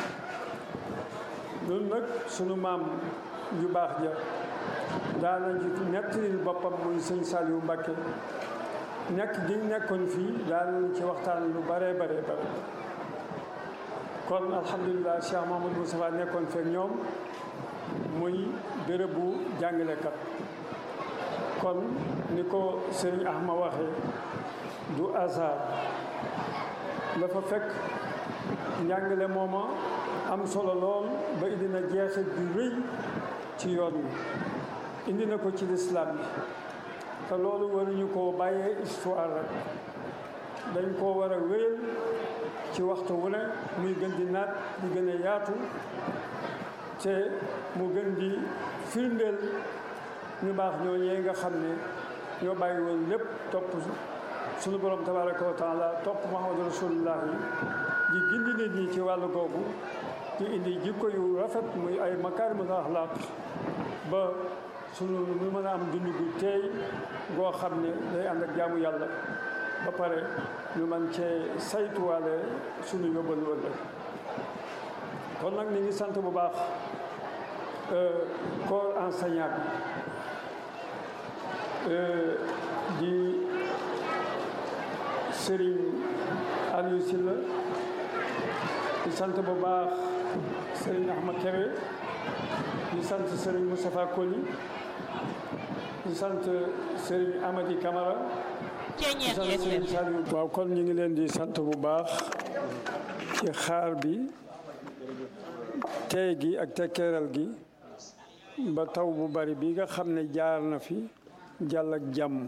loolu nag sunu maam yu baax ja daana ji nettalil boppam muy sëñ Saliou Mbacké nekk gi nekkoon fii daanañ ci waxtaan lu bare bare bare kon alhamdulilah Cheikh Mahamadou Moustapha nekkoon feek ñoom muy bérébu jàngalekat kon ni ko sëriñ Ahma waxe du hasard dafa fekk njàngale mooma am solo lool ba indi na jeexit bi rëy ci yoon wi indi na ko ci lislaam bi te loolu waruñu koo bàyyee histoire rek dañ koo war a wéyal ci waxtu wu ne muy gën di naat di gën a yaatu te mu gën di firndeel ñu baax ñooñee nga xam ne ñoo bàyyi woon lépp topp sunu borom tabaraka wa taala topp muhammadu rasulullah yi di gindi nit ñi ci wàllu googu di indi jikko yu rafet muy ay makaarimul axlaaq ba sunu ñu mën a am dund gu teey goo xam ne day ànd ak jaamu yàlla ba pare ñu mën cee saytuwaale sunu yóbbal wëllëg kon nag ni ngi sant bu baax corps enseignant bi di Serigne Aliou Sylla di sant bu baax Serigne Ahmad Kébé di sant Serigne Moustapha Koli di sant Serigne Amady Camara di sant Serigne Saliou waaw kon ñu ngi leen di sant bu baax ci xaar bi tey gi ak tekkeeral gi ba taw bu bari bi nga xam ne jaar na fi jàll ak jàmm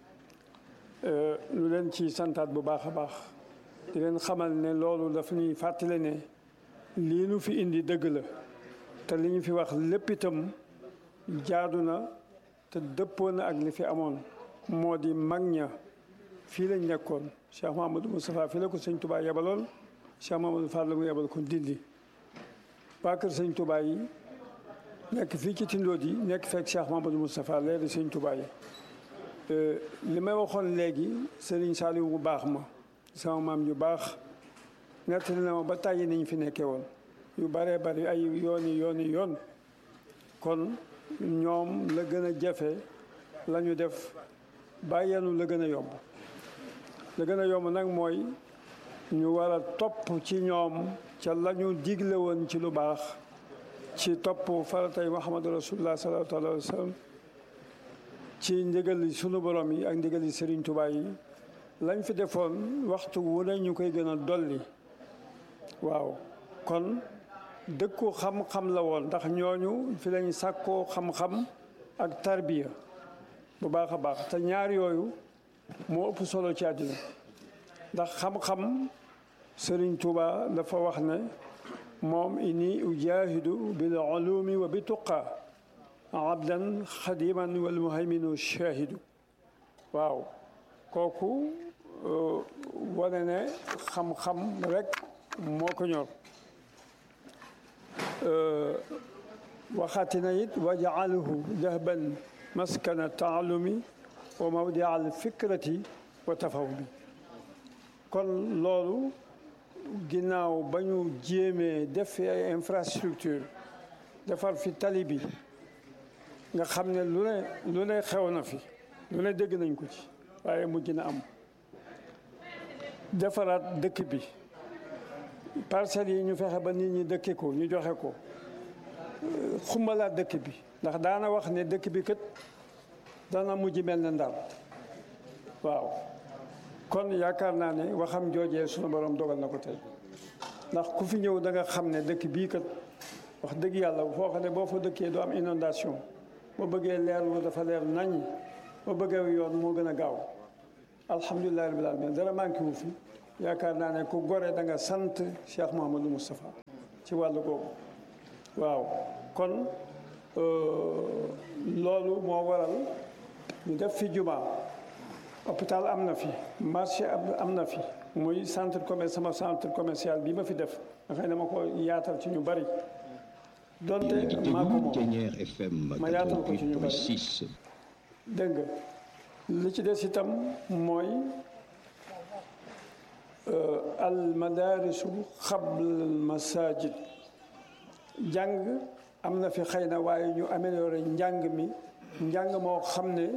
lu leen ci santaat bu baax a baax di leen xamal ne loolu dafa ñuy fàttale ne lii nu fi indi dëgg la te li ñu fi wax lépp itam jaadu na te dëppoo na ak li fi amoon moo di mag ña fii lañ nekkoon Cheikh Mahamadou Moustapha fii la ko sëñ Touba yebaloon Cheikh Mahamadou Fall la mu yebal ko Ndindi waa kër sëñ Touba yi nekk fii ci tindood yi nekk fekk Cheikh Mahamadou Moustapha leeri sëñ Touba yi li may waxoon léegi Serigne Saliou bu baax ma sama maam yu baax nettali na ma ba tàyyi niñ fi nekkee woon yu baree bari ay yooni yooni yoon kon ñoom la gën a jafe la ñu def bàyyeenu la gën a yomb la gën a yomb nag mooy ñu war a topp ci ñoom ca la ñu digle woon ci lu baax ci topp faratay Muhammadu Rasulullah sallallahu alayhi wa sallam ci ndigali sunu borom yi ak ndigali Serigne Touba yi lañ fi defoon waxtu wu ne ñu koy gën a dolli waaw kon dëkku xam-xam la woon ndax ñooñu fi lañ sàkkoo xam-xam ak tarbiya bu baax a baax te ñaar yooyu moo ëpp solo ci àddina ndax xam-xam Serigne Touba dafa wax ne moom inni ujahidu bil ulumi wa bi tuqa abdan xadiman wal muhayminu shahidu waaw kooku wane ne xam-xam rek moo ko ñor waxaati na it wa jaaluhu dahban maskana taalumi wa mawdia al fikrati wa tafawumi kon loolu ginnaaw ba ñu jéemee def fi ay infrastructure defar fi tali bi nga xam ne lu ne lu ne xew na fi lu ne dégg nañ ko ci waaye mujj na am defaraat dëkk bi parcelles yi ñu fexe ba nit ñi dëkke ko ñu joxe ko xumbalaat dëkk bi ndax daana wax ne dëkk bi kët dana mujj mel ne Ndar waaw kon yaakaar naa ne waxam joojee sunu borom dogal na ko tey ndax ku fi ñëw da nga xam ne dëkk bii kat wax dëgg yàlla foo xam ne boo fa dëkkee doo am inondation boo bëggee leerlu dafa leer nañ boo bëggee yoon moo gën a gaaw alhamdulilah rabbil alamin dara manqué wu fi yaakaar naa ne ku gore da nga sant Cheikh Mouhamadou Moustapha ci wàllu googu waaw kon loolu moo waral ñu def fi juma hôpital am na fi marché am na fi muy centre commerce sama centre commercial bi ma fi def nga xam ne ma ko yaatal ci ñu bari donte maa ko moom ma yaatal ko ci ñu bari dégg nga li ci des itam mooy al madarisu xabl al masajid jàng am na fi xëy na waaye ñu amélioré njàng mi njàng moo xam ne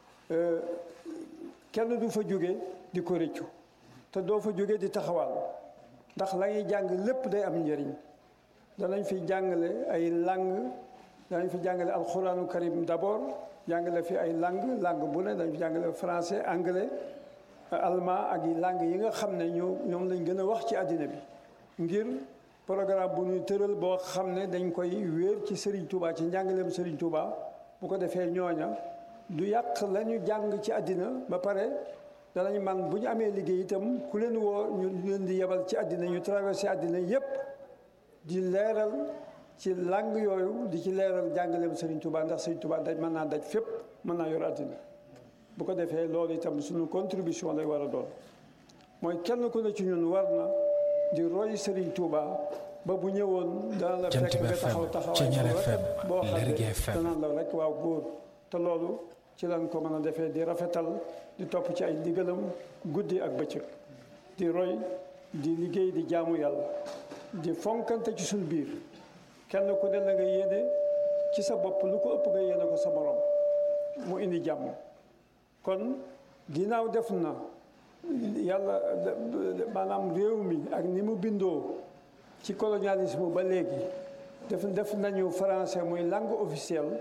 kenn du fa jóge di ko rëccu te doo fa jóge di taxawal ndax la ñuy jàng lépp day am njëriñ danañ fi jàngale ay langue danañ fi jàngale alxuraanu karim d'abord jàngale fi ay langue langue bu ne dañ fi jàngale français anglais allemand ak yi langue yi nga xam ne ñoo ñoom lañ gën a wax ci àddina bi ngir programme bu ñuy tëral boo xam ne dañ koy wéer ci Serigne Touba ci njàngaleem Serigne Touba bu ko defee ñooña du yàq la ñu jàng ci àddina ba pare danañ man bu ñu amee liggéey itam ku leen woo ñu leen di yebal ci àddina ñu traversé àddina yépp di leeral ci langue yooyu di ci leeral jàngaleem Serigne Touba ndax Serigne Touba daj mën naa daj fépp mën naa yor àddina bu ko defee loolu itam suñu contribution lay war a doon mooy kenn ku ne ci ñun war na di roy Serigne Touba ba bu ñëwoon dana la fekk nga taxaw taxawaay boo xam ne danaan la rek waaw góor te loolu ci lañ ko mën a defee di rafetal di topp ci ay ndigalam guddi ak bëccëg di roy di liggéey di jaamu yàlla di fonkante ci suñu biir kenn ku ne la nga yéene ci sa bopp lu ko ëpp nga yéene ko sa morom mu indi jàmm kon ginnaaw def na yàlla maanaam réew mi ak ni mu bindoo ci colonialisme ba léegi def def nañu français muy langue officielle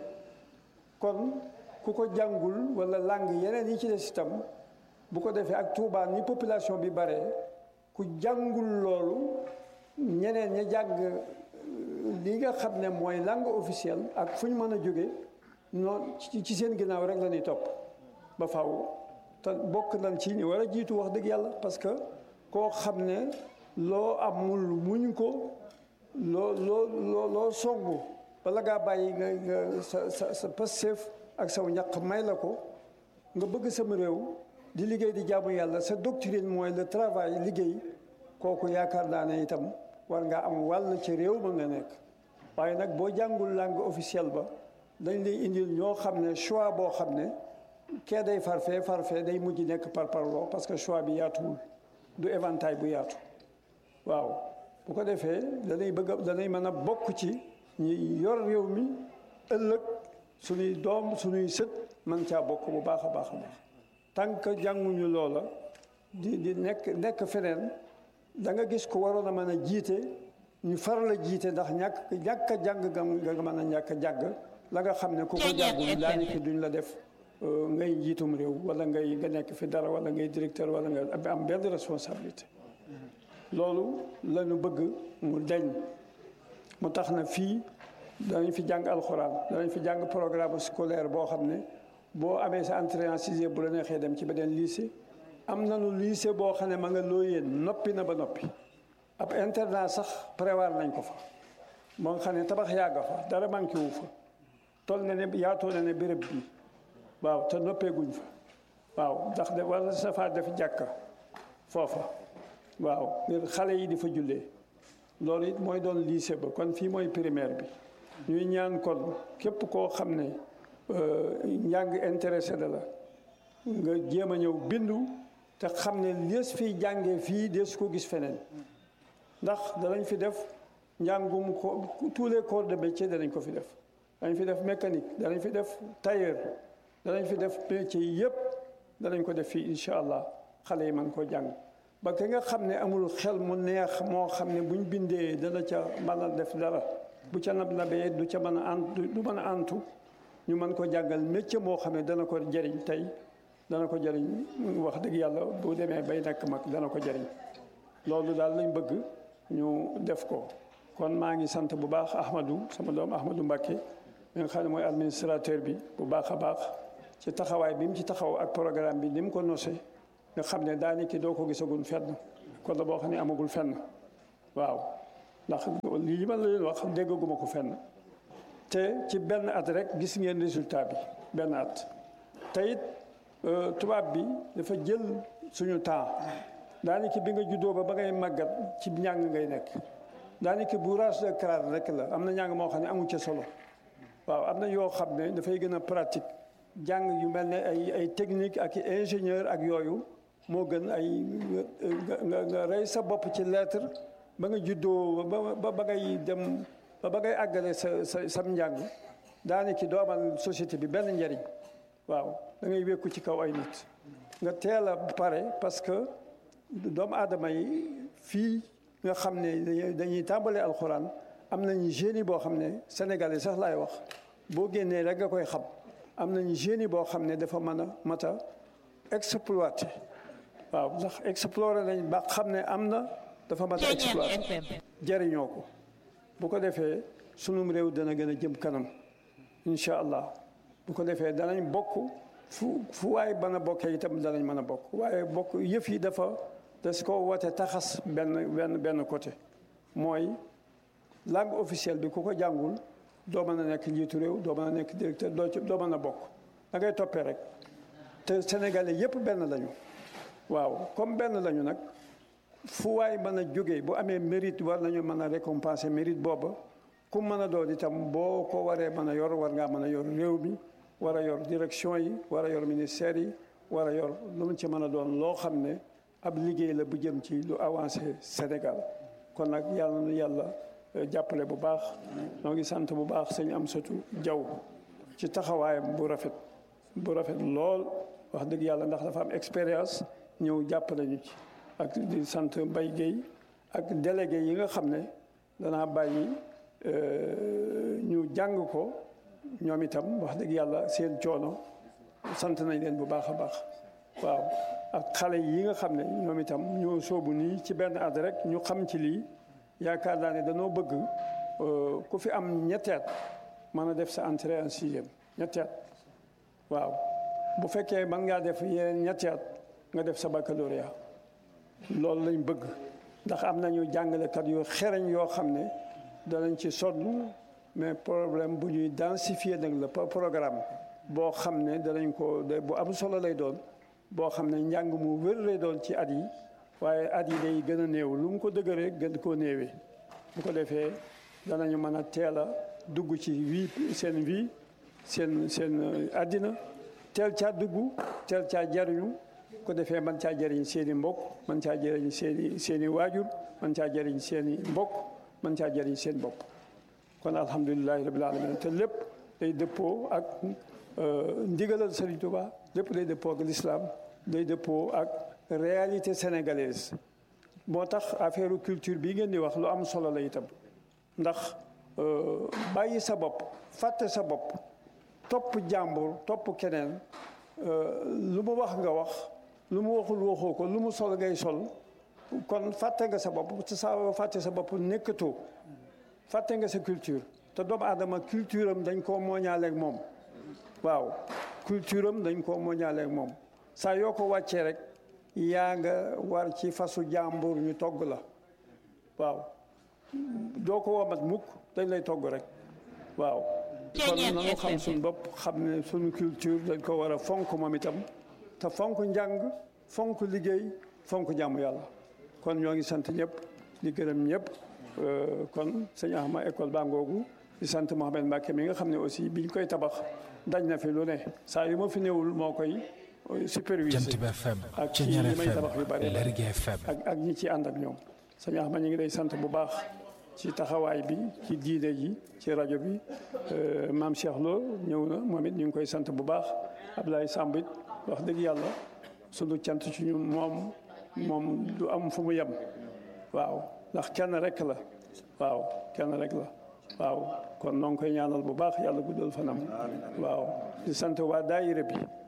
kon ku ko jàngul wala langue yeneen yi ci des itam bu ko defee ak Touba ni population bi bare ku jàngul loolu ñeneen ña jàng li nga xam ne mooy langue officielle ak fu ñu mën a jóge noonu ci seen ginnaaw rek la ñuy topp ba faaw te bokk nañ ci ni war a jiitu wax dëgg yàlla parce que koo xam ne loo amul muñ ko loo loo loo loo songu bala ngaa bàyyi nga nga sa sa sa passeef ak saw ñaq may la ko nga bëgg sama réew di liggéey di jaamu yàlla sa doctrine mooy le travail liggéey kooku yaakaar naa ne itam war ngaa am wàll ci réew ma nga nekk waaye nag boo jàngul langue officielle ba dañ lay indil ñoo xam ne choix boo xam ne kee day farfee farfee day mujj nekk par parloo parce que choix bi yaatuwul du éventail bu yaatu waaw bu ko defee danay bëgg a danay mën a bokk ci ñi yor réew mi ëllëg suñuy doom suñuy sët man caa bokk bu baax a baax a baax tant que jànguñu loola di di nekk nekk feneen da nga gis ko waroon a mën a jiite ñu faral a jiite ndax ñàkk ñàkk a jàng nga nga mën a ñàkk a jàng la nga xam ne ku ko jàngul daanaka duñ la def ngay njiitum réew wala ngay nga nekk fi dara wala ngay directeur wala nga am benn responsabilité loolu la ñu bëgg mu deñ mu tax na fii danañ fi jàng alxuraan danañ fi jàng programme scolaire boo xam ne boo amee sa entrée en sixième bu la neexee dem ci beneen lycée am nañu lycée boo xam ne ma nga loo yéen noppi na ba noppi ab internat sax prévoir nañ ko fa moo nga xam ne tabax yàgga fa dara manqué wu fa toll na ne yaatoo na ne béréb bi waaw te noppeeguñ fa waaw ndax de wala safaa def jàkka foofa waaw ngir xale yi di fa jullee loolu it mooy doon lycée ba kon fii mooy primaire bi ñuy ñaan kon képp koo xam ne njàng intéressé da la nga jéem a ñëw bindu te xam ne lees fiy jàngee fii dees ko gis feneen ndax danañ fi def njàngum ko tous les corps de métier danañ ko fi def danañ fi def mécanique danañ fi def tailleur danañ fi def métier yëpp danañ ko def fii incha allah xale yi mën koo jàng ba ki nga xam ne amul xel mu neex moo xam ne buñ bindee dana ca mën a def dara bu ca nab nabee du ca mën a ant du mën a antu ñu mën ko jàngal métier moo xam ne dana ko jëriñ tey dana ko jëriñ wax dëgg yàlla bu demee bay nekk mag dana ko jëriñ loolu daal lañ bëgg ñu def ko kon maa ngi sant bu baax Ahmadou sama doom Ahmadou Mbacké mi nga xam ne mooy administrateur bi bu baax a baax ci taxawaay bi mu ci taxaw ak programme bi ni mu ko nosé nga xam ne daanaka doo ko gisagul fenn kon la boo xam ne amagul fenn waaw ndax lii ma la leen wax déggaguma ko fenn te ci benn at rek gis ngeen résultat bi benn at te it tubaab bi dafa jël suñu temps daanaka bi nga juddoo ba ba ngay màggat ci njàng ngay nekk daanaka bourrage de crâne rek la am na njàng moo xam ne amu ca solo waaw am na yoo xam ne dafay gën a pratique jàng yu mel ne ay ay technique ak ingénieur ak yooyu moo gën ay nga nga rey sa bopp ci lettre ba nga juddoo ba ba ngay dem ba ba ngay àggale sa sa sam njàng daanaka doo amal société bi benn njariñ waaw da ngay wékku ci kaw ay nit nga teel a pare parce que doomu aadama yi fii nga xam ne dañuy tàmbale alxuraan am nañu génie boo xam ne sénégalais sax laay wax boo génnee rek nga koy xam am nañu génie boo xam ne dafa mën a mat a exploité waaw ndax exploré nañ ba xam ne am na dafa mat a exploité jëriñoo ko bu ko defee sunum réew dana gën a jëm kanam incha allah bu ko defee danañ bokk fu fu waay mën a bokkee itam danañ mën a bokk waaye bokk yëf yi dafa das ko wote taxas benn benn benn côté mooy langue officielle bi ku ko jàngul doo mën a nekk njiitu réew doo mën a nekk directeur doo ci doo mën a bokk da ngay toppee rek te sénégalais yëpp benn lañu waaw comme benn lañu nag fu waay mën a jógee bu amee mérite war nañu mën a récompenser mérite booba ku mën a doon itam boo ko waree mën a yor war ngaa mën a yor réew mi war a yor direction yi war a yor ministère yi war a yor lu mu ci mën a doon loo xam ne ab liggéey la bu jëm ci lu avancé Sénégal kon nag yàlla na yàlla jàppale bu baax noo ngi sant bu baax sëñ Amsatou Diaw ci taxawaayam bu rafet bu rafet lool wax dëgg yàlla ndax dafa am expérience ñëw jàppale ñu ci ak di sant Mbaye Guèye ak délégué yi nga xam ne danaa bàyyi ñu jàng ko ñoom itam wax dëgg yàlla seen coono sant nañ leen bu baax a baax waaw ak xale yi nga xam ne ñoom itam ñoo soobu nii ci benn at rek ñu xam ci lii yaakaar naa ne danoo bëgg ku fi am ñetteet mën a def sa entrée en sixième ñetteet waaw bu fekkee mën ngaa def yeneen ñetteet nga def sa baccalauréat loolu lañ bëgg ndax am nañu jàngalekat yu xereñ yoo xam ne danañ ci sonn mais problème bu ñuy densifier nag la programme boo xam ne danañ ko bu am solo lay doon boo xam ne njàng mu wér lay doon ci at yi waaye at yi day gën a néew lu mu ko dëgëree gën koo néewee bu ko defee danañu mën a teel a dugg ci vie seen vie seen seen àddina teel caa dugg teel caa jariñu ko defee man caa jëriñ seen i mbokk man caa jëriñ seen i seen i waajur man caa jëriñ seen i mbokk man caa jëriñ seen bopp kon alhamdulilahi rabil alamin te lépp day dëppoo ak ndigalal Serigne Touba lépp day dëppoo ak l'islam day dëppoo ak réalité sénégalaise moo tax affaire culture bii ngeen di wax lu am solo la itam ndax bàyyi sa bopp fàtte sa bopp topp jàmbur topp keneen lu mu wax nga wax lu mu waxul waxoo ko lu mu sol ngay sol kon fàtte nga sa bopp te saa fàtte sa bopp nekkatoo fàtte nga sa culture te doomu aadama culture am dañ koo mooñaaleeg moom waaw culture am dañ koo mooñaaleeg moom saa yoo ko wàccee rek yaa nga war ci fasu jàmbur ñu togg la waaw doo ko womat mukk dañ lay togg rek waaw kon nanu xam suñ bopp xam ne suñu culture dañ ko war a fonk moom itam te fonk njàng fonk liggéey fonk jàmm yàlla kon ñoo ngi sant ñëpp di gërëm ñëpp kon sëñ Ahma école baa ngoogu di sant Mohamed Mbacke mi nga xam ne aussi biñ koy tabax dañ na fi lu ne saa yu ma fi néewul moo koy supervisé ak ci li may tabax yu bari ak ak ñi ci ànd ak ñoom sëñ Ahma ñu ngi lay sant bu baax ci taxawaay bi ci diine ji ci rajo bi maam Cheikh Lo ñëw na moom it ñu ngi koy sant bu baax Abdoulaye Samb it wax dëgg yàlla sunu cant ci ñun moom moom du am fu mu yem waaw ndax kenn rek la waaw kenn rek la waaw kon noo ngi koy ñaanal bu baax yàlla guddal fanam waaw di sant waa daayira bi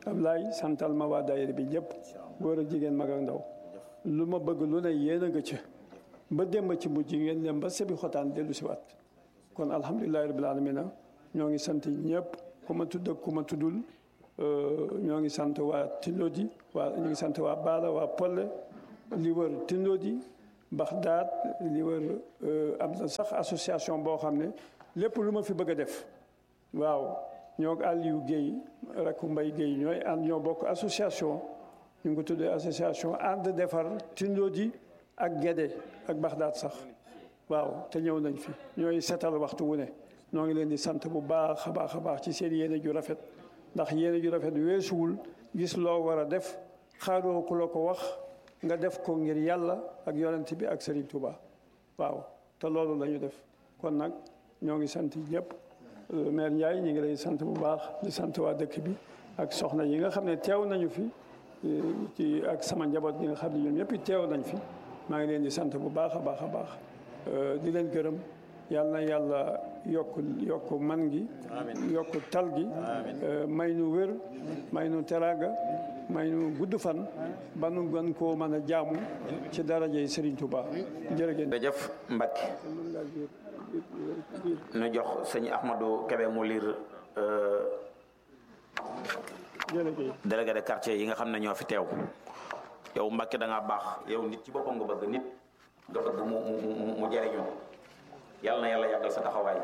Ablaye santal ma waa daayira bi ñëpp góor ak jigéen mag ak ndaw lu ma bëgg lu ne yéen a nga ca ba démb ci mujj ngeen dem ba sebi xotaan dellu si waat kon alhamdulilahi rabbil alamina ñoo ngi sant ñëpp ku ma tudd ak ku ma tuddul ñoo ngi sant waa Tindodi waa ñu ngi sant waa Baala waa Polle li wër Tindodi Baxdaad li wër am na sax association boo xam ne lépp lu ma fi bëgg a def waaw ñoo Aliou Guèye rakku Mbay Guèye ñooy ànd ñoo bokk association ñu ngi ko tuddee association ànd defar Tindodi ak Gédé ak Baxdaad sax waaw te ñëw nañ fi ñooy setal waxtu wu ne ñoo ngi leen di sant bu baax a baax a baax ci seen yéene ju rafet ndax yéene ju rafet weesuwul gis loo war a def xaaroo ku la ko wax nga def ko ngir yàlla ak yonent bi ak Serigne Touba waaw te loolu la ñu def kon nag ñoo ngi sant ñëpp maire Ndiaye ñu ngi lay sant bu baax di sant waa dëkk bi ak soxna yi nga xam ne teew nañu fi ci ak sama njaboot yi nga xam ne ñoom ñëpp teew nañ fi maa ngi leen di sant bu baax a baax a baax di leen gërëm yàlla na yàlla yokk yokk man gi yokk tal gi may nu wér may nu teraanga may nu gudd fan ba nu gën koo mën a jaamu ci daraja yi Serigne Touba jërëjëf jërëjëf Mbacke nu jox sëñ Ahmadou Kébé mu liir jërëjëf délégué de quartier yi nga xam ne ñoo fi teew yow Mbacke da ngaa baax yow nit ci boppam nga bëgg nit nga bëgg mu mu mu jariñu yàlla na yàlla yàggal sa taxawaay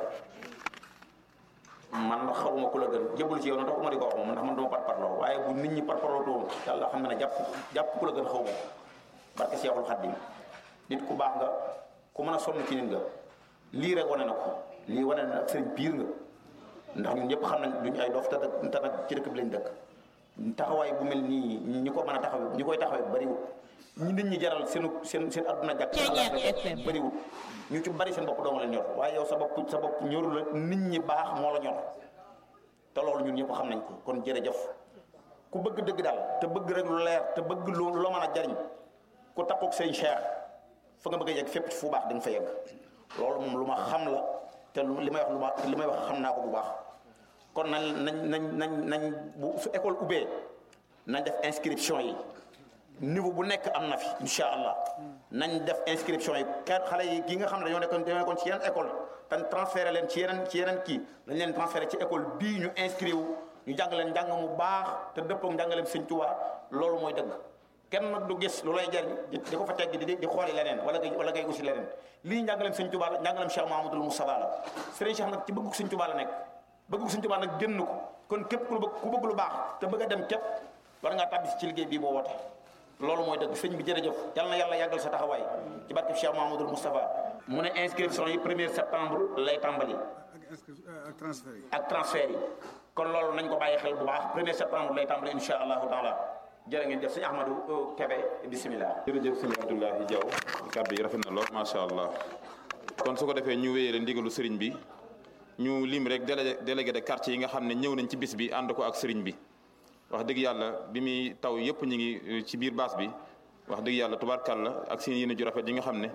man xawma ku la gën jébul ci yow na taxuma di ko wax moom ndax man duma pat parloo waaye bu nit ñi pat parloo toon yàlla xam na ne jàpp jàpp ku la gën xaw ma barke Seexul Xaddim nit ku baax nga ku mën a sonn ci nit nga lii rek wane na ko lii wane na ak sëriñ piir nga ndax ñun ñëpp xam nañ duñ ay dof te te nag ci dëkk bi lañ dëkk taxawaay bu mel nii ñi ko mën a taxawee ñi koy taxawee bariwul ñi nit ñi jaral seen seen seen adduna jàkk bariwul ñu ci bari seen bopp dooma la ñor waaye yow sa bopp sa bopp ñoru la nit ñi baax moo la ñor te loolu ñun ñëpp xam nañ ko kon jërëjëf ku bëgg dëgg daal te bëgg rek lu leer te bëgg lu loo mën a jariñ ku takkook seen cheikh fa nga bëgg a yegg fépp fu baax di nga fa yegg loolu moom lu ma xam la te li may wax lu ma li may wax xam naa ko bu baax kon nañ nañ nañ nañ nañ bu su école ubbee nañ def inscription yi niveau bu nekk am na fi incha allah nañ def inscription yi kenn xale yi ki nga xam ne dañoo nekkoon dañoo nekkoon ci yeneen école te transféré leen ci yeneen ci yeneen kii dañ leen transféré ci école bii ñu inscrit wu ñu jàng leen njàng mu baax te dëppoo ak njàngaleem Sëñ Tuubaa loolu mooy dëgg kenn nag du gis lu lay jariñ di di ko fa tegg di di xooli leneen wala ngay wala ngay usi leneen lii njàngaleem Sëñ Tuubaa la njàngaleem Cheikh Mahamadul Moustapha la Sëriñ Cheikh nag ci bëggu Sëñ Tuubaa la nekk bëggu Sëñ Tuubaa nag génn ko kon képp ku bëgg ku bëgg lu baax te bëgg a dem képp war ngaa tàbbi ci liggéey bii boo woote loolu mooy dëgg sëñ bi jërëjëf yal na yàlla yàggal sa taxawaay ci barke Cheikh Mahamadul Moustapha mu ne inscription yi premier septembre lay tàmbali ak transfert yi. ak transfert yi kon loolu nañ ko bàyyi xel bu baax premier septembre lay tàmbali insha allahu taala jërë ngeen def sëñ Ahmadou Kébé bisimilah. jërëjëf sëñ Abdoulahi Diaw kàddu yi rafet na lool macha allah kon su ko defee ñu wéyale ndigalu sëriñ bi ñu lim rek délégué délégué de quartier yi nga xam ne ñëw nañ ci bis bi ànd ko ak sëriñ bi wax dëgg yàlla bi muy taw yëpp ñu ngi ci biir baas bi wax dëgg yàlla tubaarkàlla ak seen yéene ju rafet yi nga xam ne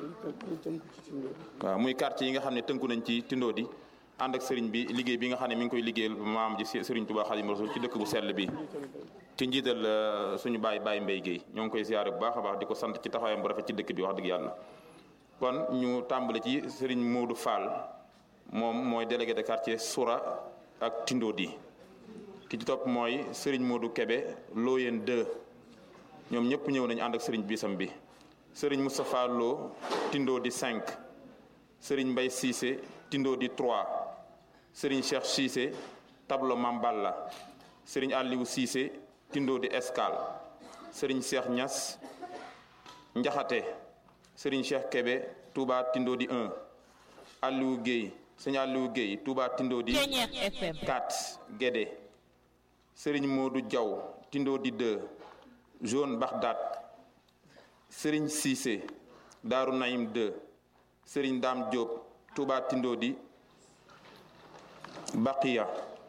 waaw muy quartier yi nga xam ne tënku nañ ci tindoo di ànd ak sëriñ bi liggéey bi nga xam ne mi ngi koy liggéeyal maam ji sëriñ Tuubaa Xaadimu Rasuul ci dëkk bu sell bi ci njiital suñu baay baay Mbay Géey ñoo ngi koy siyaare bu baax a baax di ko sant ci taxawaayam bu rafet ci dëkk bi wax dëgg yàlla kon ñu tàmbali ci sëriñ Moodu Fall moom mooy délégué de quartier Soura ak tindoo di ki ci topp mooy sëriñ Modou Kébé Looyeen 2 ñoom ñëpp ñëw nañu ànd ak sëriñ bisam bi sëriñ Moustapha Lo Tindo di 5 sëriñ Mbay Cissé Tindo di 3 sëriñ Cheikh Cissé tableau Mamballa sëriñ Aliou Cissé Tindo di Escale sëriñ Cheikh Niass Njaxate sëriñ Cheikh Kébé Touba Tindo di 1 Aliou Guèye sëriñ Aliou Guèye Touba Tindo di 4 Guédé sëriñ Modou Diaw Tindo di 2 Jaune Bagdad sëriñ Cissé Daaru Naim 2 sëriñ Dame Diop Touba Tindo di Baqiya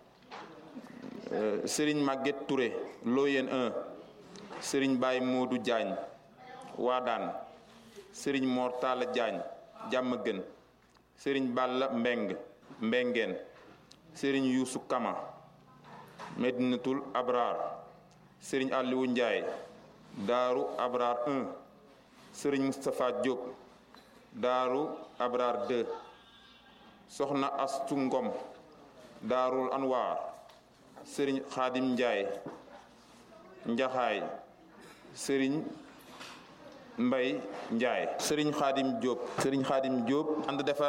sëriñ Maguette Touré Loyen 1 sëriñ Baye Modou Diagne Waadaan sëriñ Mor Talla Diagne Jàmmagën sëriñ Balla Mbeng Mbengeen sëriñ Youssou Kama Medinatul Abrar sëriñ Aliou Ndiaye Daaru Abrar 1 sëriñ Moustapha Diop Daaru Abrar 2 soxna Astu Ngom Daarul Anwar sëriñ Xaadim Ndiaye Njaxaay sëriñ Mbay Njaay sëriñ Xaadim Diop sëriñ Xaadim Diop ànd defar